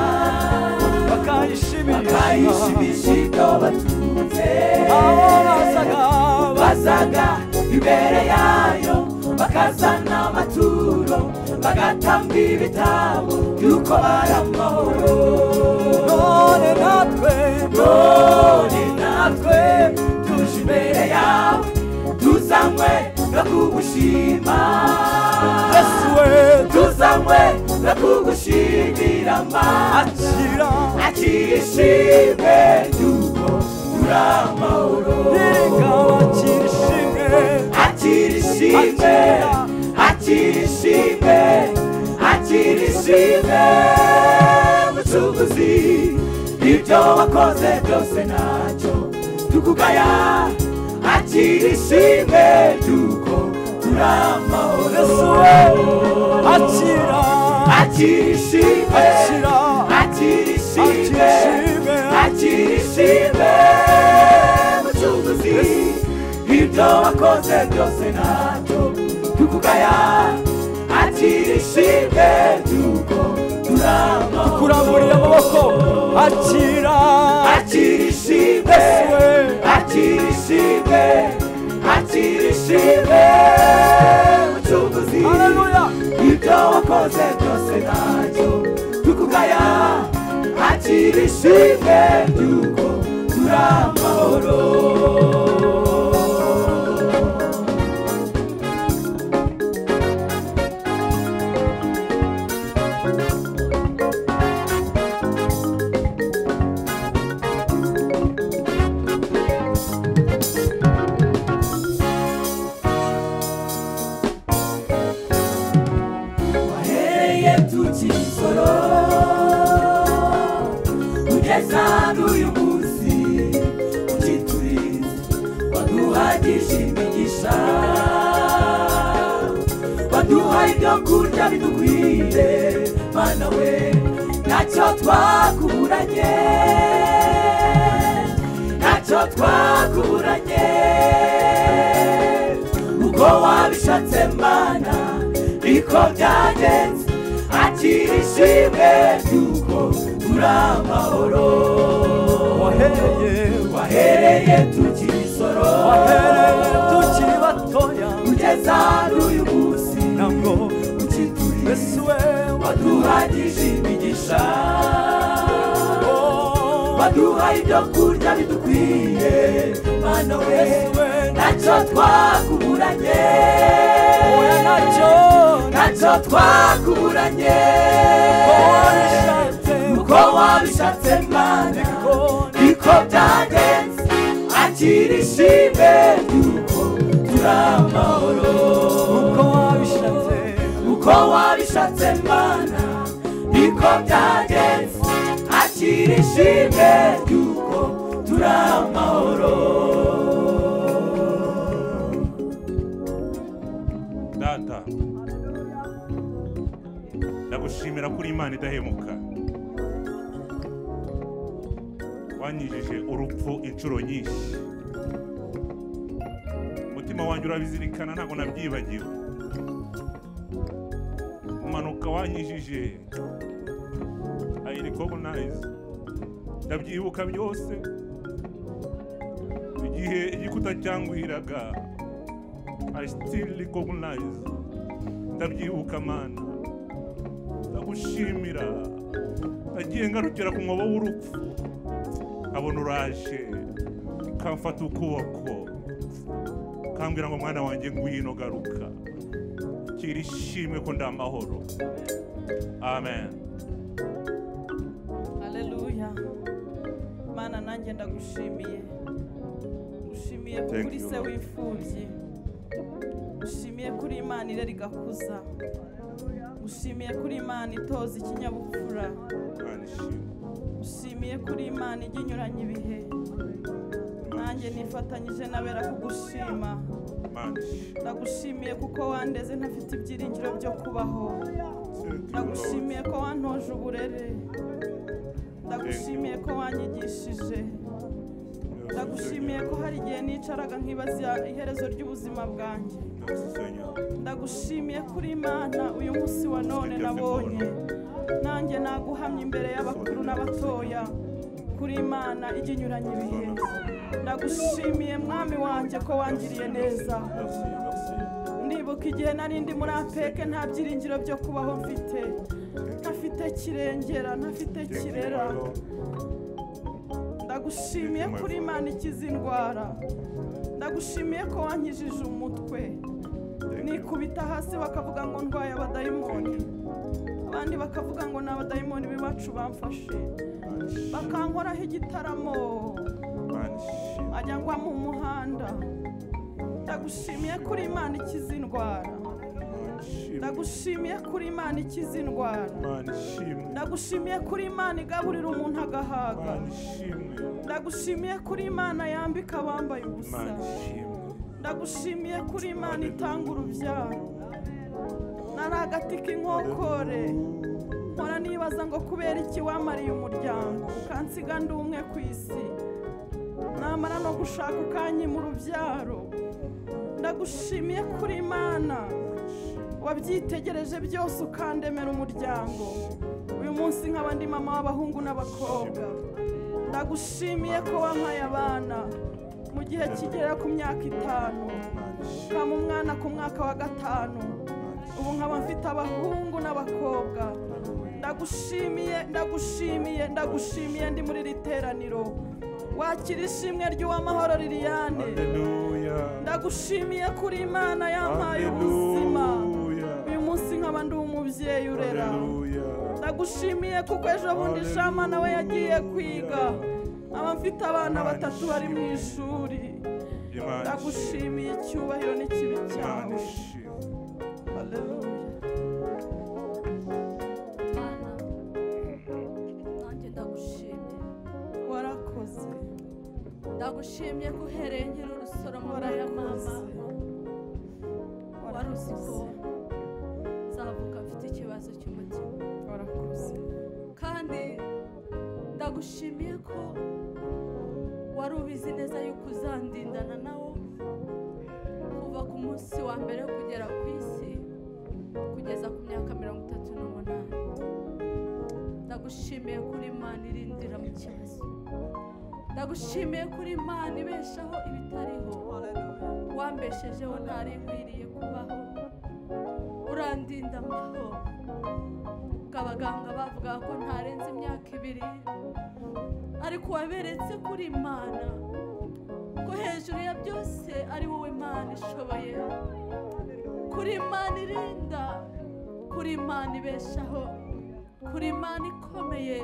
bakayishimisha bakayishimisha ibyo batunze aho bazaga bazaga imbere yayo bakazana amaturo bagatamba ibitabo by'uko bari amahoro none natwe none natwe tuje imbere yawe tuzanywe no kugushima yesu we tuzanywe no kugushimira mana akira akishimwe yuko turi amahoro reka bakira ishimwe akira ishimwe akira ishimwe akira ishimwe mucuruzi ibyo wakoze byose ntacyo tukugaya akira ishimwe yuko turi yesu amahoro we akira akira ishimwe akira akira akira ishimwe ishimwe akirishime mucunguzi ibyo wakoze byose ntabyo tukugaya akirishime yuko turamaho kuramburiye amaboko akira akirishime yesu we akirishime akirishime mucunguzi haleluya ibyo wakoze byose ntabyo tukugaya akirishime yuko turamahoro wahereye tukisoro kugeza n'uyu munsi ukiturinze waduhagije imigisha waduhaye ibyo kurya bidukwiriye mana we ntacyo twakuburanye ntacyo twakuburanye uko wabishatse mana niko byagenze akira ishimwe ry'uko turi amahoro wahereye wahereye tukisoro wahereye tukiri batoya kugeza n'uyu munsi ntabwo ukituriye yesu we waduhagije imigisha waduho waduha ibyo kurya bidukwiye mana we ntacyo twakuburanye oya ntacyo ntacyo twakuburanye ko wabishatse uko wabishatse mana niko niko byagenze akira ishimwe ry'uko turi amahoro uko wabishatse uko wabishatse mana niko byagenze akira ishimwe ry'uko turi amahoro data ndagushimira ko uri imana idahemuka wanyijije urupfu inshuro nyinshi umutima wanjye urabizirikana ntabwo nabyibagiwe umanuka wanyijije ayirikobunayiza ndabyibuka byose igihe igikuta cyanguhiraga I still recognize ndabyibuka mana ndagushimira nagiye ngarukira ku mwobo w'urupfu nkabona uraje ukamfata ukuboko ukambwira ngo mwana wanjye ngwino garuka kira ishimwe ko ndi amahoro amen haleluya mana nanjye ndagushimiye ngushimiye ko Thank kuri you, se Lord. w'imfubyi ngushimiye kuri imana irera igakuza ngushimiye kuri imana itoza ikinyabupfura imana ishimwe ngushimiye kuri imana ijya inyuranya ibihe nanjye nifatanyije n'abera kugushima imana ishimwe ndagushimiye kuko wandeze ntafite ibyiringiro byo kubaho Thank you, Lord. ndagushimiye ko wantoje uburere ndagushimiye ko wanyigishije ndagushimiye ko hari igihe nicaraga nkibaza iherezo ry'ubuzima bwanjye Merci, Seigneur. ndagushimiye kuri imana uyu munsi wa none nabonye nanjye naguhamya imbere y'abakuru n'abatoya kuri imana ijya inyuranya ibihe ndagushimiye mwami wanjye ko wangiriye neza Merci, merci. ndibuka igihe nari ndi muri apeke nta byiringiro byo kubaho mfite ntafite kirengera ntafite Thank you, kirera my Lord. ndagushimiye kuri imana ikiza indwara ndagushimiye ko wankijije umutwe nikubita hasi bakavuga ngo ndwaye abadayimoni abandi bakavuga ngo ni abadayimoni b'iwacu bamfashe bakankoraho igitaramo ajya ngwa mu muhanda ndagushimiye kuri imana ikiza indwara ndagushimiye kuri imana ikiza indwara ndagushimiye kuri imana igaburira umuntu agahaga ndagushimiye kuri imana yambika abambaye ubusa ndagushimiye kuri imana itanga urubyaro nari agati k'inkokore nkora nibaza ngo kubera iki wamariye umuryango ukansiga ndi umwe ku isi namara no gushaka ukanyi mu rubyaro ndagushimiye kuri imana wabyitegereje byose ukandemera umuryango uyu munsi nkaba ndi mama w'abahungu n'abakobwa ndagushimiye ko wampaye abana mu gihe kigera ku myaka itanu ukaba umwana ku mwaka wa gatanu ubu nkaba mfite abahungu n'abakobwa ndagushimiye ndagushimiye ndagushimiye ndi muri iri teraniro wakira ishimwe ry'uwamahoro liliane ndagushimiye kuri imana yampaye ubuzima uyu munsi nkaba ndi umubyeyi urera ndagushimiye kuko ejo bundi shama nawe yagiye kwiga aba mfite abana batatu bari mu ishuri ndagushimiye icyubahiro n'ikibi cyawe Hallelujah. nanjye ndagushimye warakoze ndagushimye ko uhereye nkiri urusoromo ya mama wari uzi ko nzavuka mfite ikibazo cy'umutima warakoze kandi ndagushimiye ko wari ubizi neza yuko uzandindana nawo kuva ku munsi wa mbere kugera ku isi kugeza ku myaka mirongo itatu n'umunani ndagushimiye kuri imana irindira mu kibazo ndagushimiye kuri imana ibeshaho ibitariho wambeshejeho ntari nkwiriye kubaho urandinda amahoro ngo abaganga bavuga ko ntarenze imyaka ibiri ariko waberetse kuri imana ko hejuru ya byose ari wowe imana ishoboye kuri imana irinda kuri imana ibeshaho kuri imana ikomeye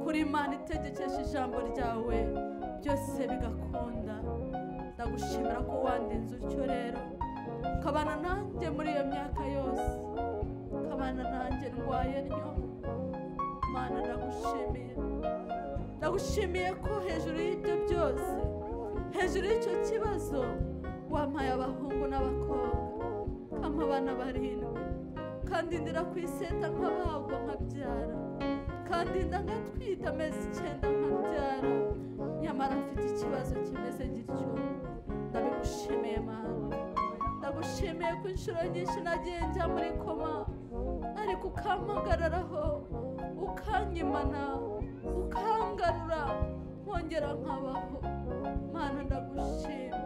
kuri imana itegekesha ijambo ryawe byose bigakunda ndagushimira ko wandinze utyo rero ukabana nanjye muri iyo myaka yose ukabana nanjye ndwaye ryo mana ndagushimiye ndagushimiye ko hejuru y'ibyo byose hejuru y'icyo kibazo wampaye abahungu n'abakobwa kampa abana barindwi kandi ndira ku iseta nk'abagwa nkabyara kandi nda ngatwita amezi icyenda nkabyara nyamara mfite ikibazo kimeze gityo ndabigushimiye mana ndagushimiye ko inshuro nyinshi nagiye njya muri koma ariko ukampagararaho ukanyimana ukangarura nkongera nkabaho mana ndagushima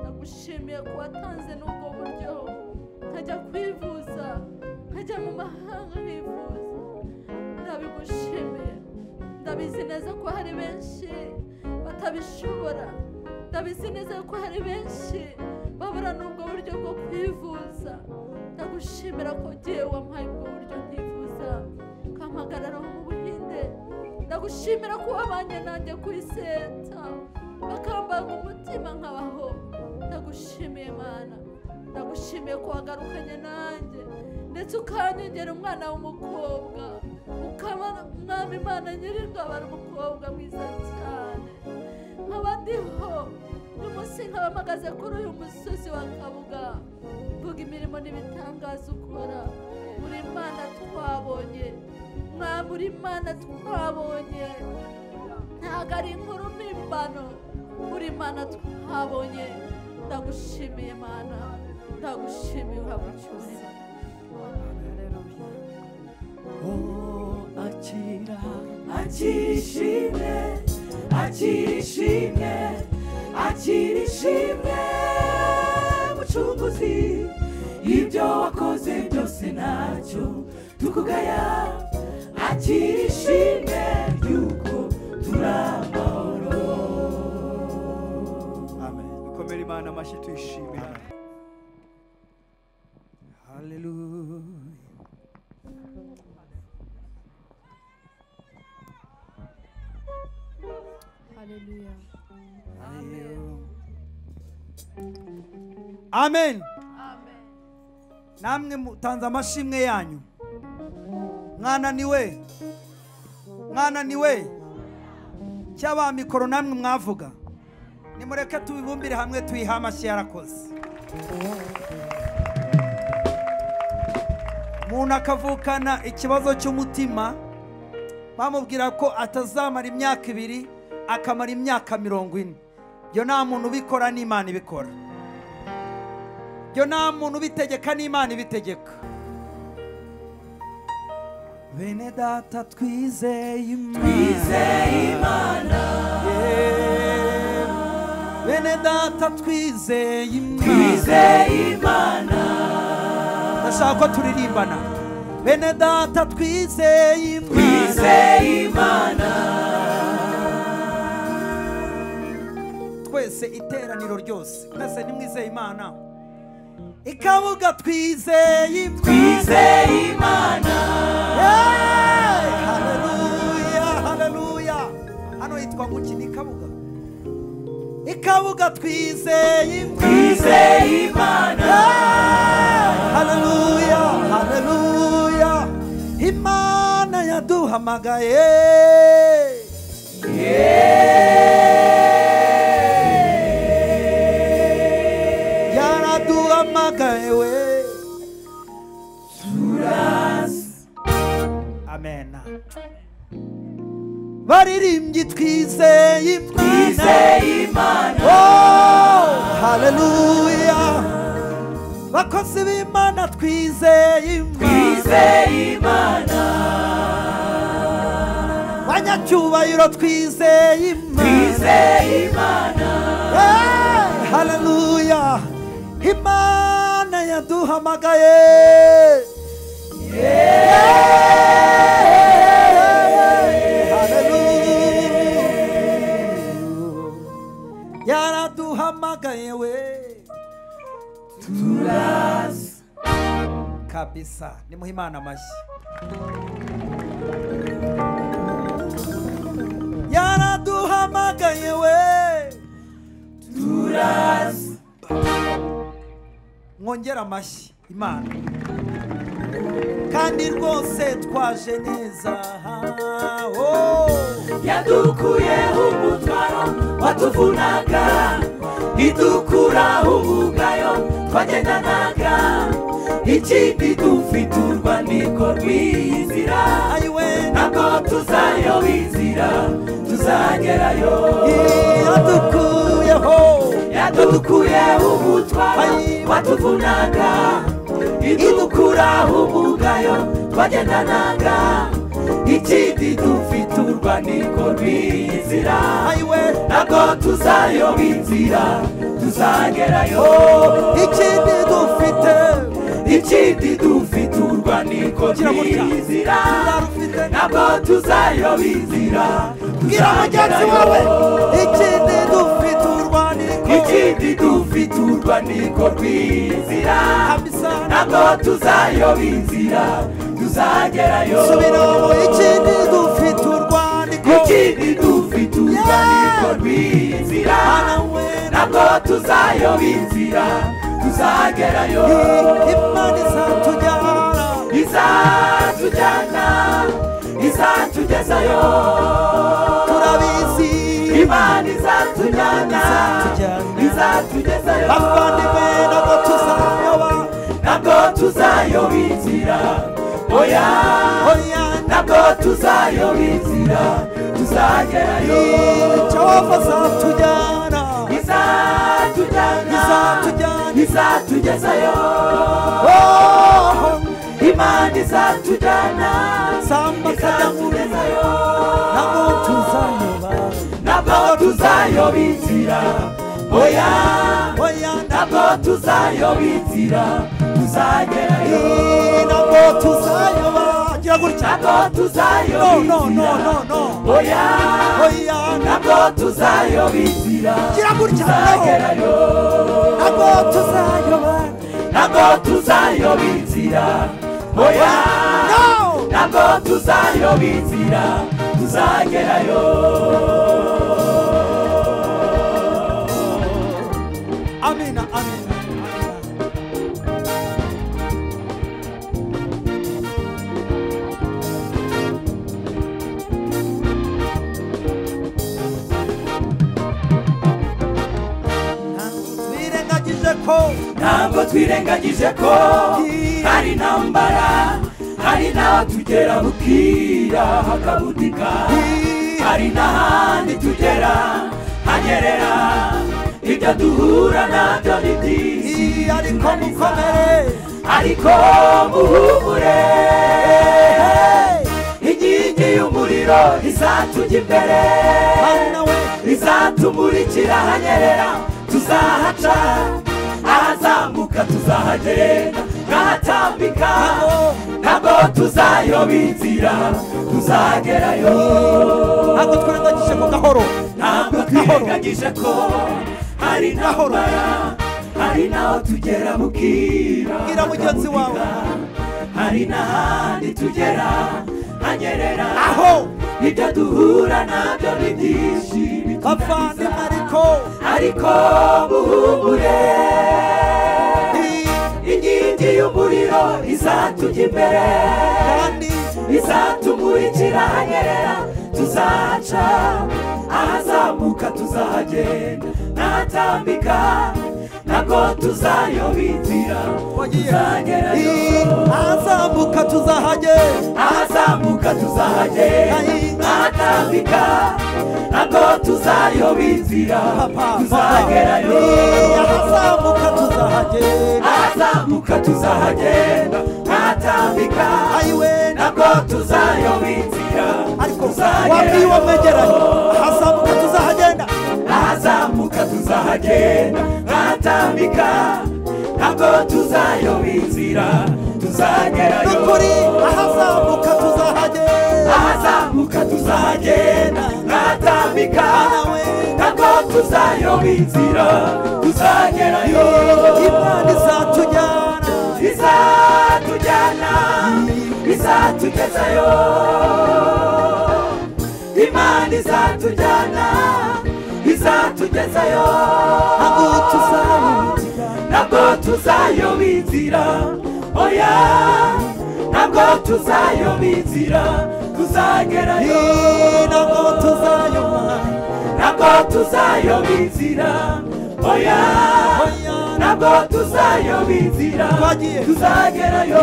ndagushimiye ko watanze n'ubwo buryo nkajya kwivuza nkajya mu mahanga nkivuza ndabigushimiye ndabizi neza ko hari benshi batabishobora ndabizi neza ko hari benshi babura n'ubwo buryo bwo kwivuza ndagushimira ko ugiye wampaye ubwo buryo nkivuza ukampagarara mu buhinde ndagushimira ko wabanye nanjye ku iseta bakambaga umutima nkabaho ndagushimiye mana ndagushimiye ko wagarukanye nanjye ndetse ukanyongera umwana w'umukobwa ukaba umwami imana nyir'ingabo ari umukobwa mwiza cyane nkaba ndiho uyu munsi nkaba mpagaze kuri uyu musozi wa kabuga mvuga imirimo n'ibitangaza ukora muri imana twabonye mwami uri imana twabonye ntabwo ari inkuru mpimbano uri imana twabonye ndagushimiye mana ndagushimiye urabucyuye akira akira ishimwe akira ishimwe akira ishimwe mucunguzi ibyo wakoze byose ntacyo tukugaya akira ishimwe ry'uko turi amahoro twatera imana amashyi tuyishimira haleluya haleluya amen namwe mutanze amashimwe yanyu mwananiwe mwananiwe cy'abamikoro namwe mwavuga nimureke tubibumbire hamwe tuyihe amashyi yarakoze umuntu akavukana ikibazo cy'umutima bamubwira ko atazamara imyaka ibiri akamara imyaka mirongo ine ibyo nta muntu ubikora n'imana ibikora ibyo nta muntu ubitegeka n'imana ibitegeka bene data twizeye imana Yeah. bene data twizeye imana ndashaka ko turirimbana bene data twizeye imana twese iteraniro ryose mwese nimwizeye imana ikabuga twizeye imana Hey! Haleluya, haleluya. hano hitwa mu kini ikabuga ikabuga twizeye imana Hey! haleluya haleluya imana yaduhamagaye yaraduhamagaye we amen baririmbyi twizeye imana Oh, haleluya bakozi b'imana twizeye imana banyacyubahiro twizeye imana Hey, haleluya imana yaduhamagaye Hallelujah. yaraduhamagaye we turaza kabisa nimuha imana amashyi yaraduhamagaye we turaza mwongera amashyi imana kandi rwose twaje neza oh. yadukuyeho umutwaro watuvunaga idukuraho ubugayo twagendanaga ikindi dufite urwandiko rw'inzira ayiwe ntabwo tuzayoba inzira tuzagerayo yadukuyeho yadukuyeho umutwaro Ayi. watuvunaga idukuraho umugayo twagendanaga ikindi dufite urwandiko rw'inzira ayiwe ntabwo tuzayoba inzira tuzagerayo ikindi dufite ikindi dufite urwandiko Gira gutya. rw'inzira turarufite ntabwo tuzayoba inzira bwira mugenzi wawe tuzagerayo. ikindi dufite urwandiko ikindi dufite urwandiko rw'inzira kabisa ntabwo tuzayoba inzira tuzagerayo subiramo ikindi dufite urwandiko ikindi dufite urwandiko rw'inzira Mana we ntabwo tuzayoba inzira tuzagerayo imana izatujyana izatujyana izatugezayo turabizi imana izatujyana izatujyana. izatugezayo bavandimwe ntabwo tuzayoba ntabwo tuzayoba inzira oya oya ntabwo tuzayoba inzira tuzagerayo jehova azatujyana izatujyana izatujyana izatugezayo oh imana izatujyana samba kagame izatugezayo ntabwo tuzayoba ntabwo tuzayoba inzira oya oya ntabwo tuzayoba inzira tuzagerayo ntabwo tuzayoba gira gutya ntabwo tuzayoba no no no inzira no no oya oya ntabwo tuzayoba inzira gira gutya no tuzagerayo ntabwo tuzayoba inzira oya No! ntabwo tuzayoba inzira tuzagerayo amina amina amina birengagije ko ntabwo twirengagije ko hari intambara hari n'aho tugera bukira hakabudika hari n'ahandi tugera hanyerera ibyo duhura nabyo ni byinshi iyi ariko mukomere ariko muhumure inkingi y'umuriro izatujya imbere Mana we izatumurikira hanyerera tuzahaca ahazamuka tuzahagenda nk'ahatambika ntabwo tuzayoba inzira tuzagerayo ntabwo twirengagije ko gahoro ntabwo twirengagije ko hari n'ahobara hari n'aho tugera bukira Bwira mugenzi wawe. hari n'ahandi tugera hanyerera aho ibyo duhura nabyo ni byinshi bavandimwe ariko ariko muhumure inkingi y'umuriro izatujya imbere kandi izatumurikira hanyerera tuzaca ahazamuka tuzahagenda n'ahatambika ntabwo tuzayoba inzira wagiye tuzagerayo ahazamuka tuzahage ahazamuka tuzahagenda n'ahatambika ntabwo tuzayoba inzira papa tuzagerayo ahazamuka tuzahage ahazamuka tuzahagenda n'ahatambika ayiwe ntabwo tuzayoba inzira ariko wabwiye uwo mwegeranye tuzagerayo ahazamuka tuzahagenda ahazamuka tuzahagenda nk'ahatambika ntabwo tuzayoba inzira ni tuzagerayo ukuri ahazamuka tuzahage ahazamuka tuzahagenda nk'ahatambika ntabwo tuzayoba inzira tuzagerayo imana izatujyana izatujyana izatugezayo imana izatujyana izatugezayo ntabwo tuzayoba inzira ntabwo tuzayoba inzira oya ntabwo tuzayoba inzira tuzagerayo ntabwo tuzayoba ntabwo tuzayoba inzira oya Oya. ntabwo tuzayoba inzira Twagiye. tuzagerayo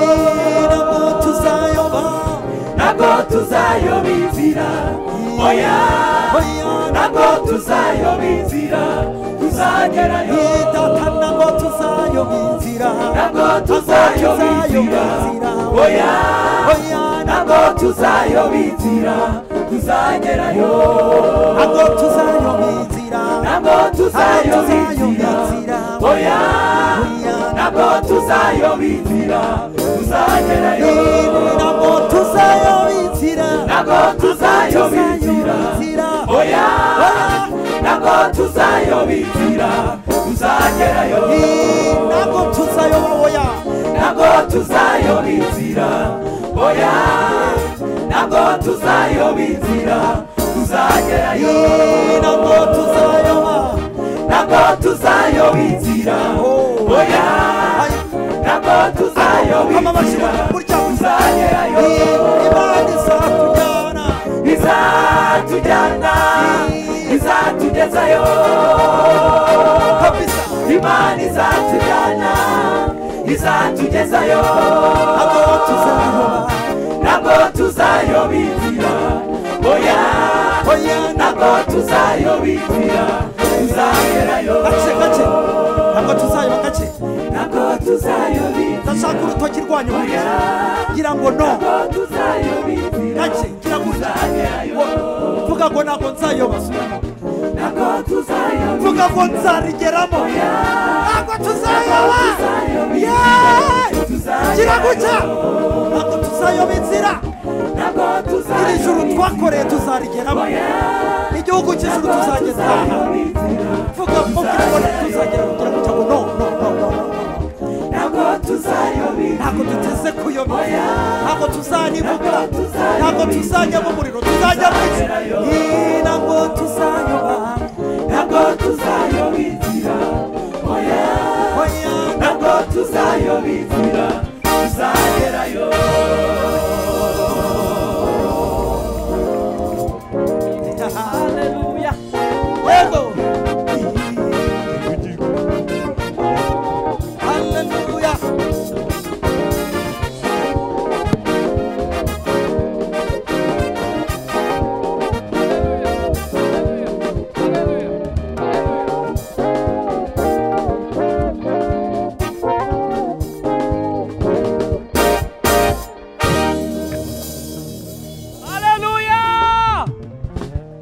ntabwo tuzayoba ntabwo tuzayoba inzira oya oya ntabwo tuzayoba inzira tuzagerayo data ntabwo tuzayoba inzira ntabwo tuzayoba inzira oya oya ntabwo tuzayoba inzira tuzagerayo ntabwo tuzayoba inzira ntabwo tuzayoba inzira oya ntabwo tuzayoba inzira tuzagerayo ntabwo tuzayoba inzira ntabwo tuzayoba inzira oya ntabwo tuzayoba inzira tuzagerayo ntabwo tuzayoba oya ntabwo tuzayoba inzira oya ntabwo tuzayoba inzira tuzagerayo ntabwo tuzayoba ntabwo tuzayoba inzira oya ntabwo tuzayoba kama inzira amashuri burya gusa tuzagerayo imana izakujyana izatujyana izatugezayo kabisa imana izatujyana izatugezayo ntabwo tuzayoba ntabwo tuzayoba inzira oya oya ntabwo tuzayoba inzira tuzagerayo gace gace ntabwo tuzayoba gace ntabwo tuzayoba inzira ndashaka urutoki rwanyuma oya ngira ngo no ntabwo tuzayoba inzira gace ngira ngo urya tuzagerayo vuga ngo ntabwo nzayoba ntabwo tuzayoba vuga ngo nzarigeramo ntabwo tuzayoba Yeee! ngira gucya ntabwo tuzayoba inzira ntabwo iri juru tuzayoba twakoreye tuzarigeramo igihugu cy'ijuru tuzageza inzira vuga ngo kugira ngo tuzagera kugira ngo cyangwa no no no no no ntabwo tuzayoba tuzarivuga ntabwo tuzajya mu muriro tuzajya mu isi Ii, ntabwo tuzayoba ntabwo tuzayoba inzira oya oya ntabwo tuzayoba inzira tuzagerayo haleluya yego Kugira ngo haleluya haleluya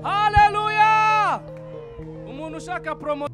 haleluya umuntu ushaka promo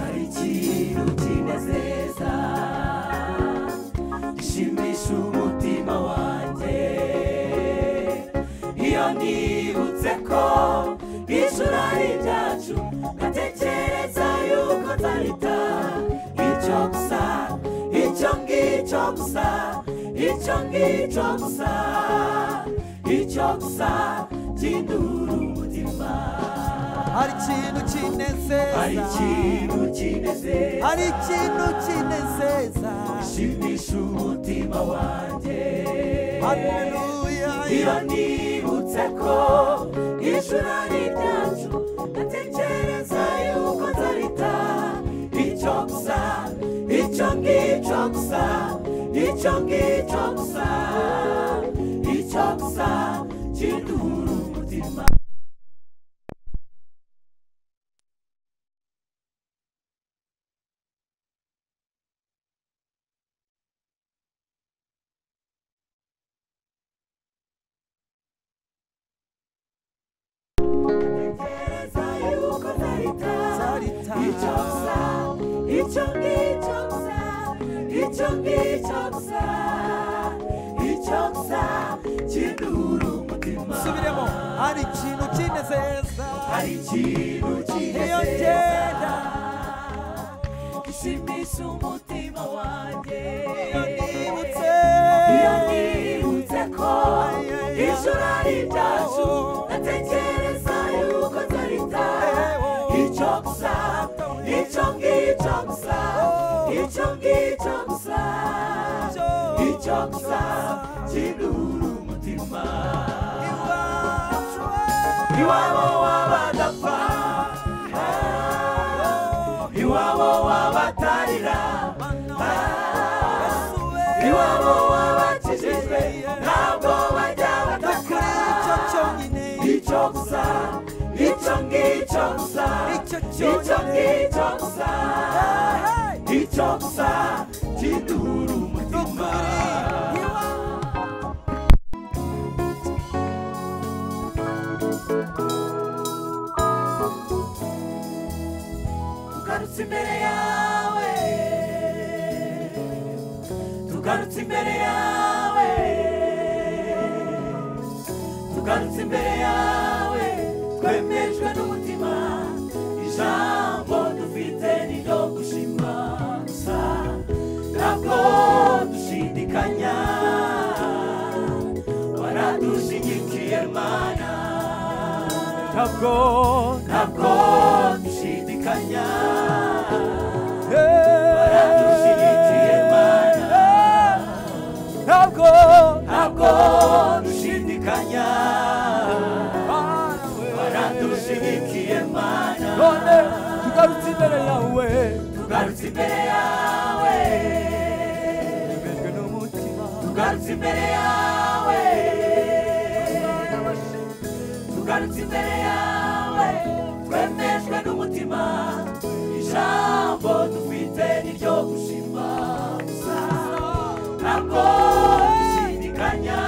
hari ikintu kinezeza gishimisha umutima wanjye iyo nibutse ko ijuru ari ibyacu ngatekereza yuko nzarita icyo gusa icyo ngicyo gusa icyo ngicyo gusa icyo gusa kindura umutima hari ikintu hari kinezeza ikintu kinezeza hari ikintu kinezeza shimisha umutima wanjye haleluya iyo nibutse ko ijuru ari ibyacu ndatekereza yuko nzarita icyo gusa icyo ngicyo gusa icyo ngicyo gusa icyo gusa kiduhura umutima ndatekereza yuko nzarita zarita Ichoksa, ichongi choksa, ichongi choksa, ichoksa, chiduru mutima. subiremo hari ikintu kinezeza Hari ikintu kinezeza. iyo ngenda Gishimisha umutima wanjye. iyo nibutse Iyo nibutse ko ijuru ari ibyacu, ndatekereza yuko nzarita. Ichoksa, ichongi choksa, ichongi choksa, ichoksa, chiduru mutima. Iwabo w'abadapfa, ah, iwabo w'abatarira iwabo wabakijijwe ntabwo bajya bataka kuri icyo cyonyine icyo gusa icyo ngicyo gusa Icyo icyo cyonyine. ngicyo gusa icyo gusa kiduhura umutima tugarutse imbere yawe tugarutse imbere yawe tugarutse imbere yawe twemejwe n'umutima ijambo dufite ni ryo gushima gusa ntabwo dushidikanya waradushyigikiye mana ntabwo ntabwo dushidikanya waradushyigikiye mana ntabwo ntabwo dushidikanya waradushyigikiye mana none tugarutse imbere yawe tugarutse imbere yawe tumejwe n'umutima tugarutse imbere yawe tugarutse imbere yawe twemejwe n'umutima ijambo dufite ni ryo gushima gusa ntabwo dushidikanya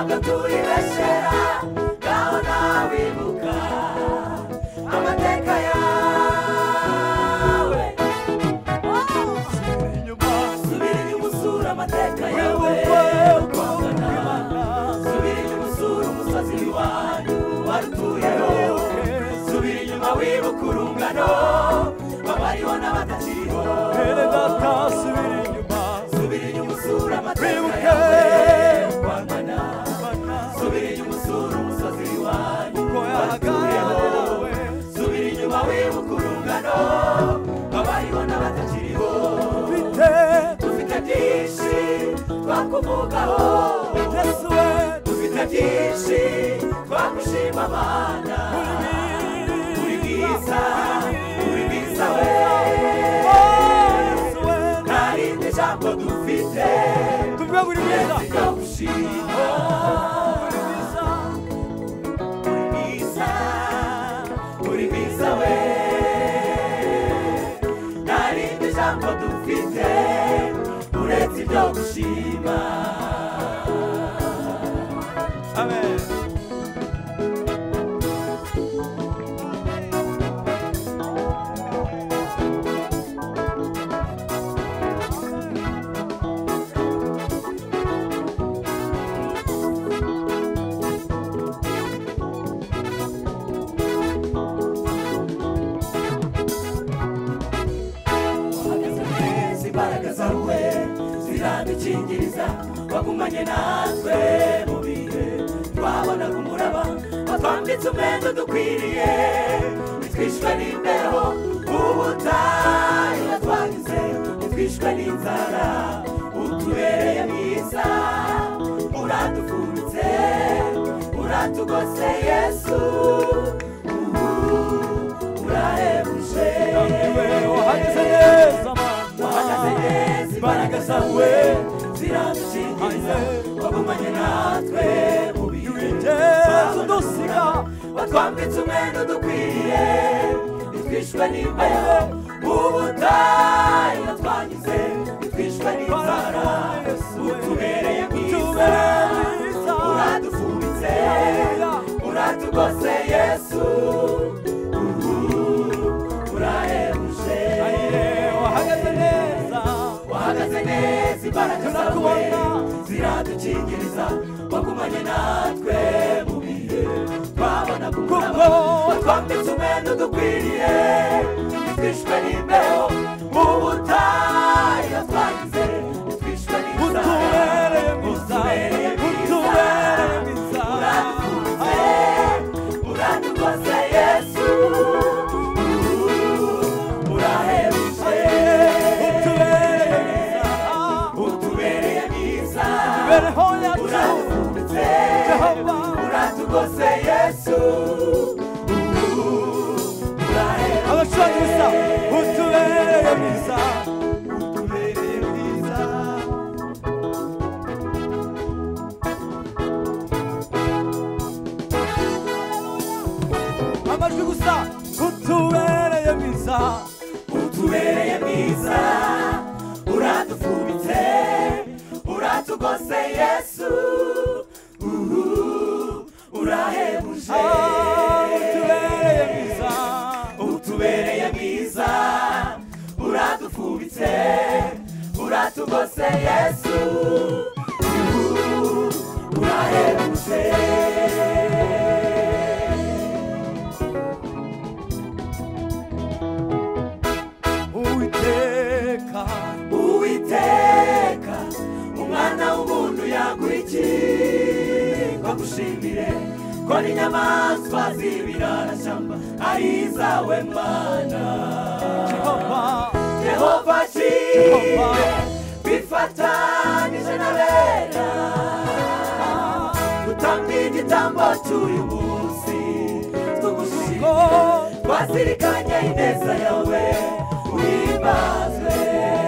turibeshera ngaho nawe ibuka amateka yawe subira inyuma usura amateka yawe uko angana subira inyuma usura umusozi wanyu warutuyeho subira inyuma wibuka urungano abariho n'abatakiriho mbere data subira inyuma subira inyuma usura amateka wibuke yawe uko angana subira inyuma usura umusozi wanyu ko yahagawe subira inyuma wibuka urungano abariho n'abatakiriho mfite dufite byinshi twakuvugaho yesu we dufite byinshi twagushima abana uri mwiza uri mwiza we yesu we nta rindi jambo dufite tuvuge buri mwiza ryo gushima uri mwiza uri mwiza we nta rindi jambo dufite uretse ibyo gushima amen Agazamezi imbaraga zawe ziradukingiriza wagumanye natwe mu bihe twabonaga umuraba watwambitse umwenda dukwiriye nitwishwe n'imbeho ubutayu watwagize nitwishwe n'inzara utubereye mwiza uradufubitse uratugose yesu uhu, urahebuje Niwe wahageze neza mana wahagaze neza imbaraga zawe ziradukingiriza wagumanye natwe mu bihe wigeze udusiga watwambitse umwenda dukwiriye nitwishwe n'imbeho ubutayu watwanyuze nitwishwe n'inzara utubereye mwiza uradufubitse uratugose yesu uhu, urahebuje Aye, wahagaze neza wahagaze neza imbaraga zawe ziradukingiriza wagumanye natwe mu bihe twabonaga umuraba watwambitse umwenda udukwiriye nitwishwe n'imbeho mu butayu yatwagize nitwishwe n'inzara utubereye mwiza utubereye mwiza utubereye mwiza uradututse uradututse yesu urahebuje utubereye mwiza utubereye mwiza bereho yacu uradututse Jehova uratugose yesu urahebuje abashuranyi bisa utubereye mwiza utubereye mwiza amajwi gusa utubereye mwiza utubereye mwiza uradufubitse uratugose yesu uhu, urahebuje Ah, utubereye mwiza utubereye mwiza uradufubitse uratugose yesu uhu, urahebuje uwiteka uwiteka umwana w'umuntu yaguha iki bagushimire ko n'inyamaswa z'ibirarashyamba ari izawe mana jehova yehova shimwe bifatanyije na bera gutanga igitambo cy'uyu munsi tugushimire ko twazirikanye ineza yawe uhimbazwe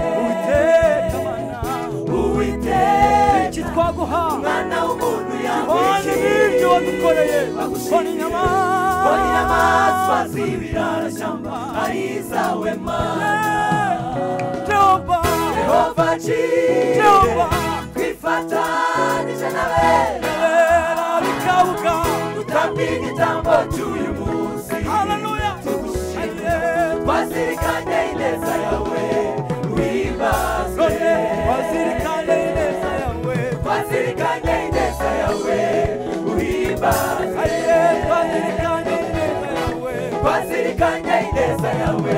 uwiteka mana iki uwiteka twaguha mwana w'umuntu bane n'ibyo wadukoreye bone inyamaswa inyamaswa z'ibirarashyamba ari izawe mana jehova yehova jehova kire twifatanije na bera uzirikanye ineza yawe uhimbaze twazirikanye ineza yawe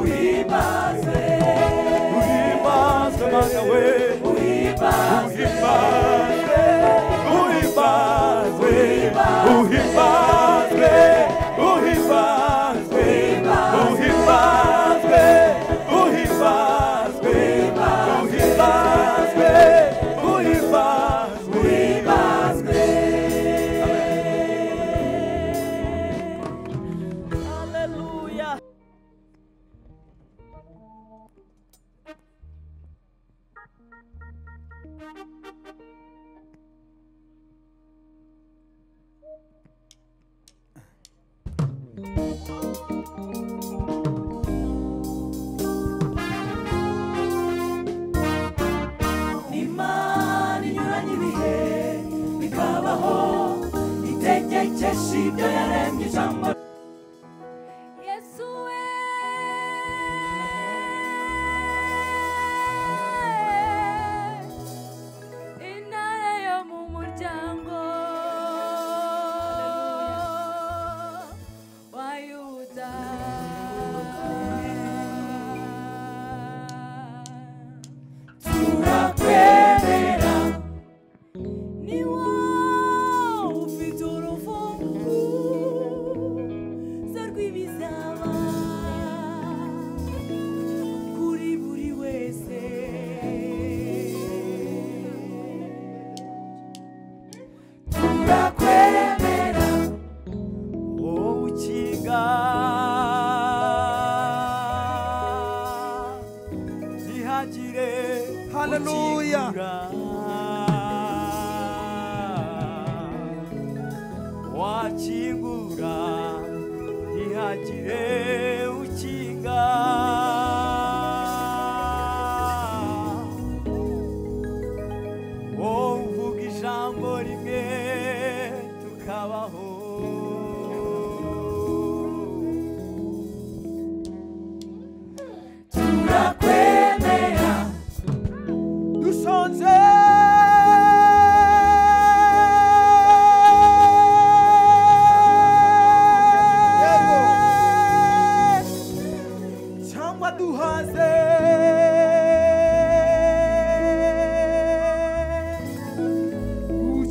uhimbaze uhimbaze uhimbaze Hallelujah. imana inyuranye ibihe bikabaho itegekesha ibyo yaremye ijambo yesu we intare yo mu muryango wa yuda turakwemera ni wowe ufite urufunguzo rw'ibizaba kuri buri wese turakwemera wowe ukinga ntihagire Hallelujah. ukingura. wakingura ntihagire ukinga wowe uvuga ijambo rimwe tukabaho turakwemera dushonze yego cyangwa duhaze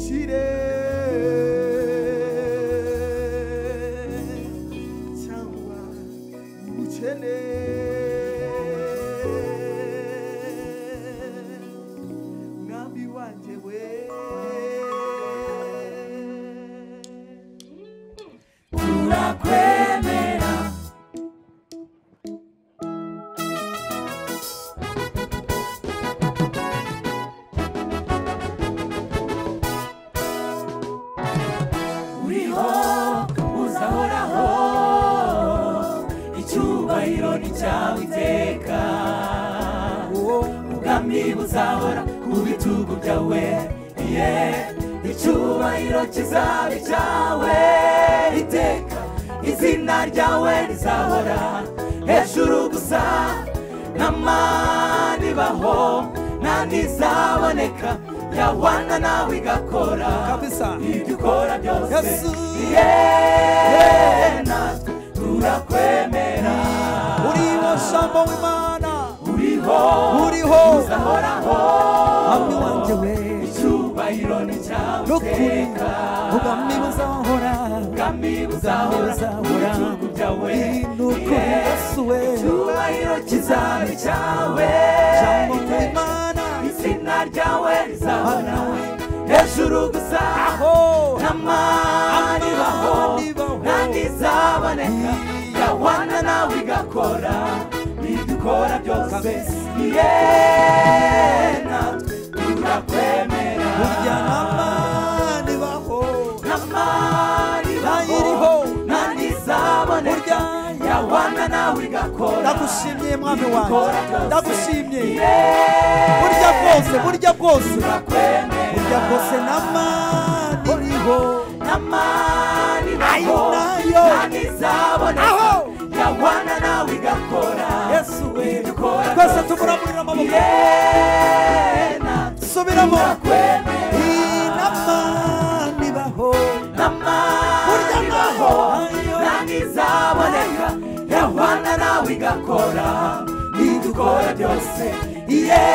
ukire cyangwa ukene mwami wanjye we turakwemera uriho uzahoraho icyubahiro ni cyawe iteka ubwami buzahora ku bitugu byawe ye icyubahiro kizaba icyawe iteka izina ryawe rizahora hejuru gusa n'amani baho nta n'izaboneka yabana nawe igakora kabisa ibyo ukora byose yesu Ye, natwe turakwemera uriho shambo w'imana uriho uriho uzahoraho mwami wanjye we icyubahiro ni cyawe n'ukuri iteka ubwami buzahora ubwami buzahora buzahora ibihugu byawe iyi ni ukuri Ye, yesu we icyubahiro kizaba icyawe shambo iteka w'imana izina ryawe rizahora hejuru gusa aho n'amani baho Amani baho. nta n'izaboneka yawana nawe igakora bidukora byose Kabisa. ye natwe turakwemera burya n'amani baho n'amani baho iriho. nta n'izaboneka Burya. yawana nawe igakora ndagushimye mwami wanjye bidukora byose ndagushimye ye burya bwose burya bwose turakwemera burya bwose n'amani iriho n'amani baho Ayo, nayo. nta n'izaboneka Aho. yawana nawe igakora yesu we dukora twese tumuramurira amaboko Yena subiramo aho ntangizaboneka yahwana nawe igakora idukora byose iye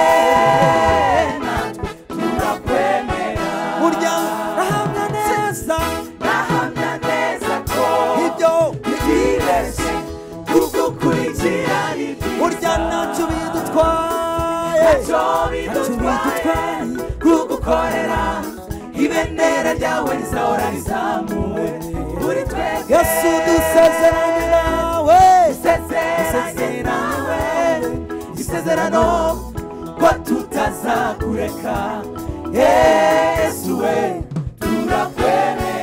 natwe turakwemera burya ndahamya neza ndahamya neza ko ibyo ntibibeshye kugukurikira ni byiza burya ntacyo bidutwaye ntacyo bidutwaye kugukorera ibendera ryawe rizahora rizamuwe kuri twebwe yesu dusezeranye nawe isezeranye nawe isezerano ko tutazakureka yesu we turakwemera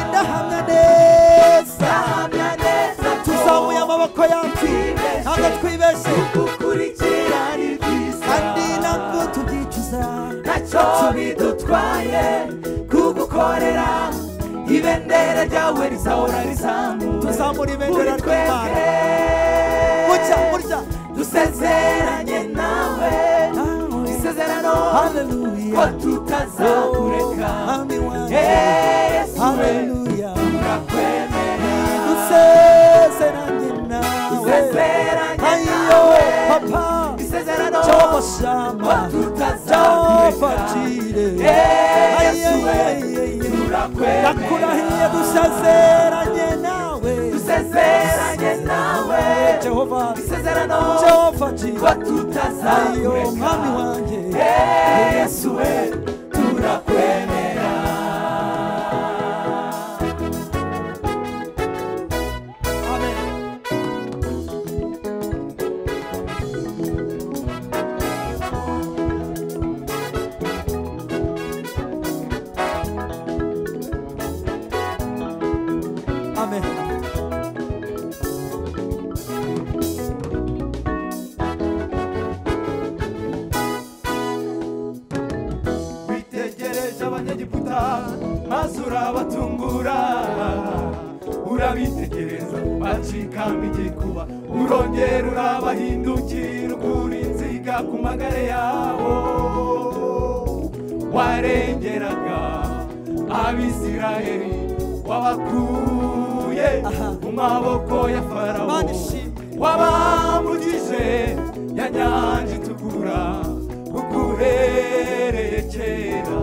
ndahamya neza ndahamya neza ko tuzamuye amaboko yacu ntabwo twibeshye kugukurikira ni byiza kandi ntabwo tubyicuza ntacyo bidutwaye kugukorera ibendera ryawe rizahora rizamuwe tuzamura ibendera Kuri ry'imana twebwe burya burya dusezeranye nawe isezerano ko haleluya tutazakureka Mwami wanjye. yesu we haleluya turakwemera dusezeranye nawe dusezeranye ayiyo nawe papa isezerano jabo ko shamba jabo tutazakureka facire yesu we turakwemera ndakurahiye dusezeranye nawe dusezeranye nawe jehova isezerano jabo ko facire ayiyo tutazakureka mwami wanjye yesu we turakwemera amen witegereje abanyegiputa maze urabatungura urabitegereza bacikamo igikuba urongera urabahindukira ukura inziga ku magare yabo warengeraga abisirayeli wabakuye mu maboko ya farawo Mana ishimwe. wabambugije ya nyanja itukura ukuhereye kera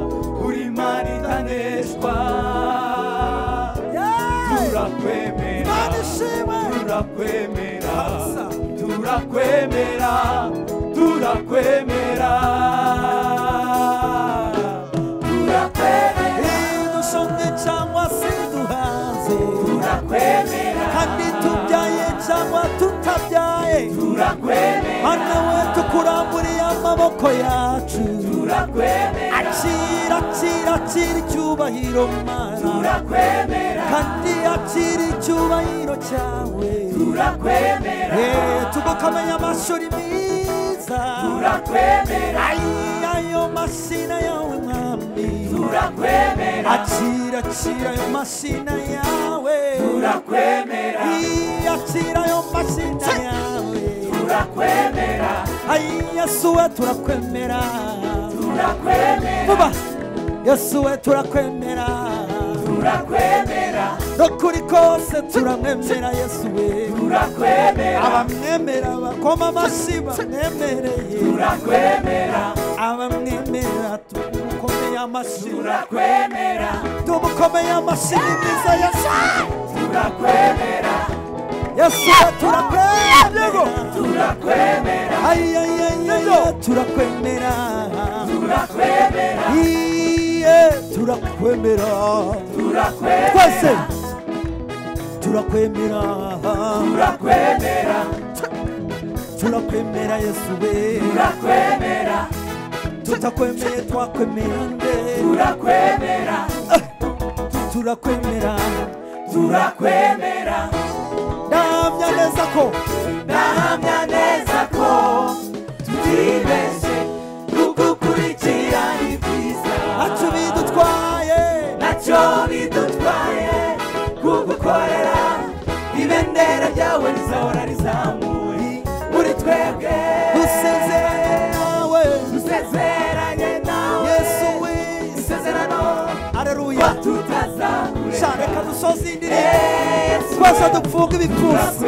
uri mana itaneshwa turakwemera Mana ishimwe. turakwemera Kabisa. turakwemera turakwemera turakwemera dushomye cyangwa se duhaze turakwemera kandi tubyaye cyangwa tutabyaye turakwemera hano we tukuramburiye amaboko yacu turakwemera akira akira akira icyubahiro mana turakwemera kandi akira icyubahiro cyawe turakwemera Eh, tugukamenya amashuri meza turakwemera Ai, ayo mashina yawe mwami turakwemera akira akira ayo mashina yawe turakwemera Ii, akira ayo mashina yawe turakwemera ayi yesu we turakwemera turakwemera vuba yesu we turakwemera turakwemera n'ukuri kose turamwemera yesu we turakwemera abamwemera bakoma amashyi bamwemereye turakwemera abamwemera tumukomeye amashyi turakwemera tumukomeye amashyi ni mwiza yesu turakwemera yesu we turakwemera turakwemera ayi ayi ayi ayi turakwemera turakwemera iye turakwemera turakwemera twese turakwemera turakwemera turakwemera yesu we turakwemera tutakwemeye twakwemera nde turakwemera turakwemera turakwemera ndahamya neza ko ndahamya neza ko tutibeshye kugukurikira ni byiza ntacyo bidutwaye ntacyo bidutwaye kugukorera ibendera ryawe rizahora rizamuwe muri twebwe dusezeranye nawe dusezeranye nawe yesu we isezerano areruya batutazakureka cyane reka dusoze iyi ndirimbo twese dupfunge ibipfunsi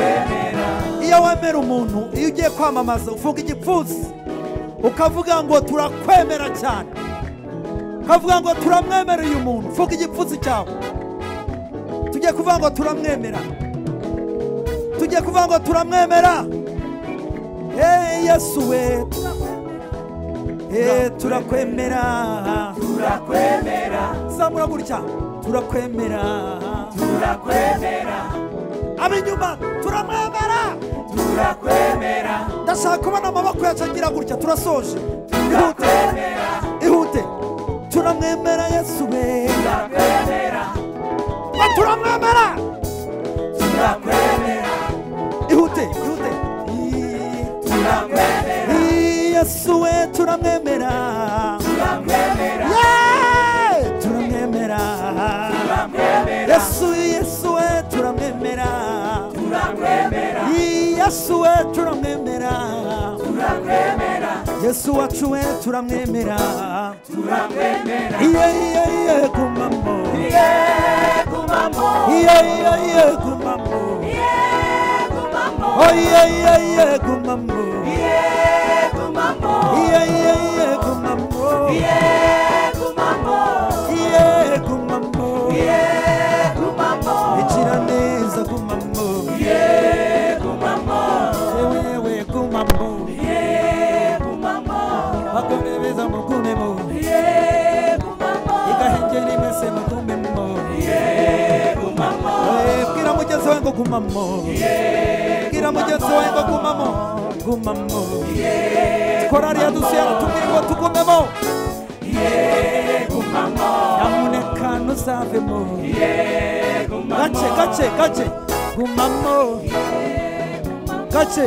iyo wemera umuntu iyo ugiye kwamamaza ufunga igipfunsi ukavuga ngo turakwemera cyane ukavuga ngo turamwemera uyu muntu ufunga igipfunsi cyawe tujye kuvuga ngo turamwemera tujye kuvuga ngo turamwemera eee yesu we eee turakwemera turakwemera zamura gutya turakwemera turakwemera ab'inyuma turamwemera turakwemera ndashaka kubona amaboko yacu agira gutya turasoje ihute ihute turamwemera yesu we turakwemera Ngo turamwemera turakwemera ihute ihute Ii, turakwemera ii, yesu we turamwemera turakwemera Yeee, turamwemera turakwemera yesu yesu we turamwemera turakwemera Ii, yesu we turamwemera turakwemera yesu wacu we turamwemera turakwemera iye iye iye gumamo yegumamo iye iye iye gumamo yegumamo Oye, iye, iye, gumamo. yegumamo Iye, iye, iye, gumamo. yegumamo Iye, gumamo. yegumamo Igira neza, gumamo. yegumamo Yewe, we, gumamo. yegumamo Bagome beza mugumemo. yegumamo Igahengeri mwese mugumemo. yegumamo Oye, bwira mugenzi wawe ngo gumamo. Bwira mugenzi wawe ngo gumamo. Gumamo. Korari yadusuye aratubwira ngo tugumemo. Nyamuneka ntuzavemo. Gace, gace, gace. Gumamo. Gace.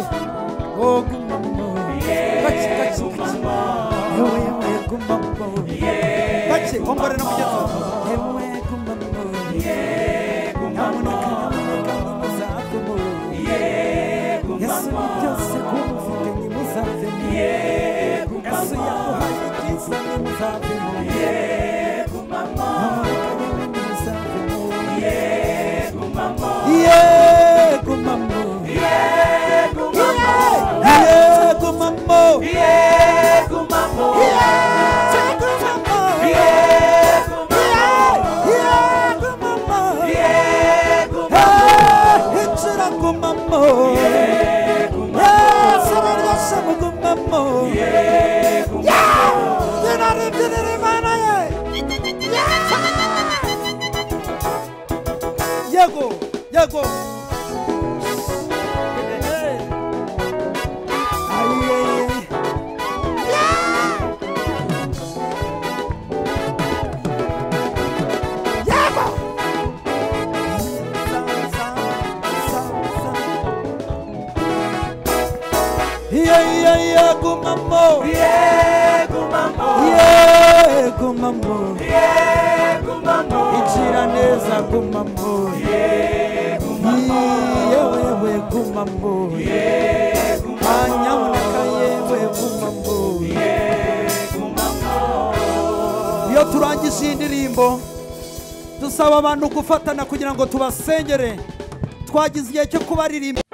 Oh, gumamo. Gace, gace, gace. Yewe, yewe, gumamo. Gace, ongorera mugenzi wawe. Yewe, gumamo. Nyamuneka, nyamuneka, nimuzavemo. Yesu ni byose kuba ufite nimuzavemo. Yesu yaguhaye ibyiza nimuzavemo. Nyamuneka, yewe nimuzavemo. Yego mama. Yego mama. Yego mama. Yego mama. Hey, injira kumamo. Yes, abaryoshye mugumamo. Yeah! Ninarudirira Imana ye. Yego, yego. Aye. Yeah, yeah, yeah, go mambo. Yeah, go mambo. Ichira neza go mambo. Yeah, wewe go mambo. Anyamuneka yewe go mambo. Iyo turangije iyi ndirimbo dusaba abantu gufatana kugira ngo tubasengere twagize igihe cyo kubaririmbira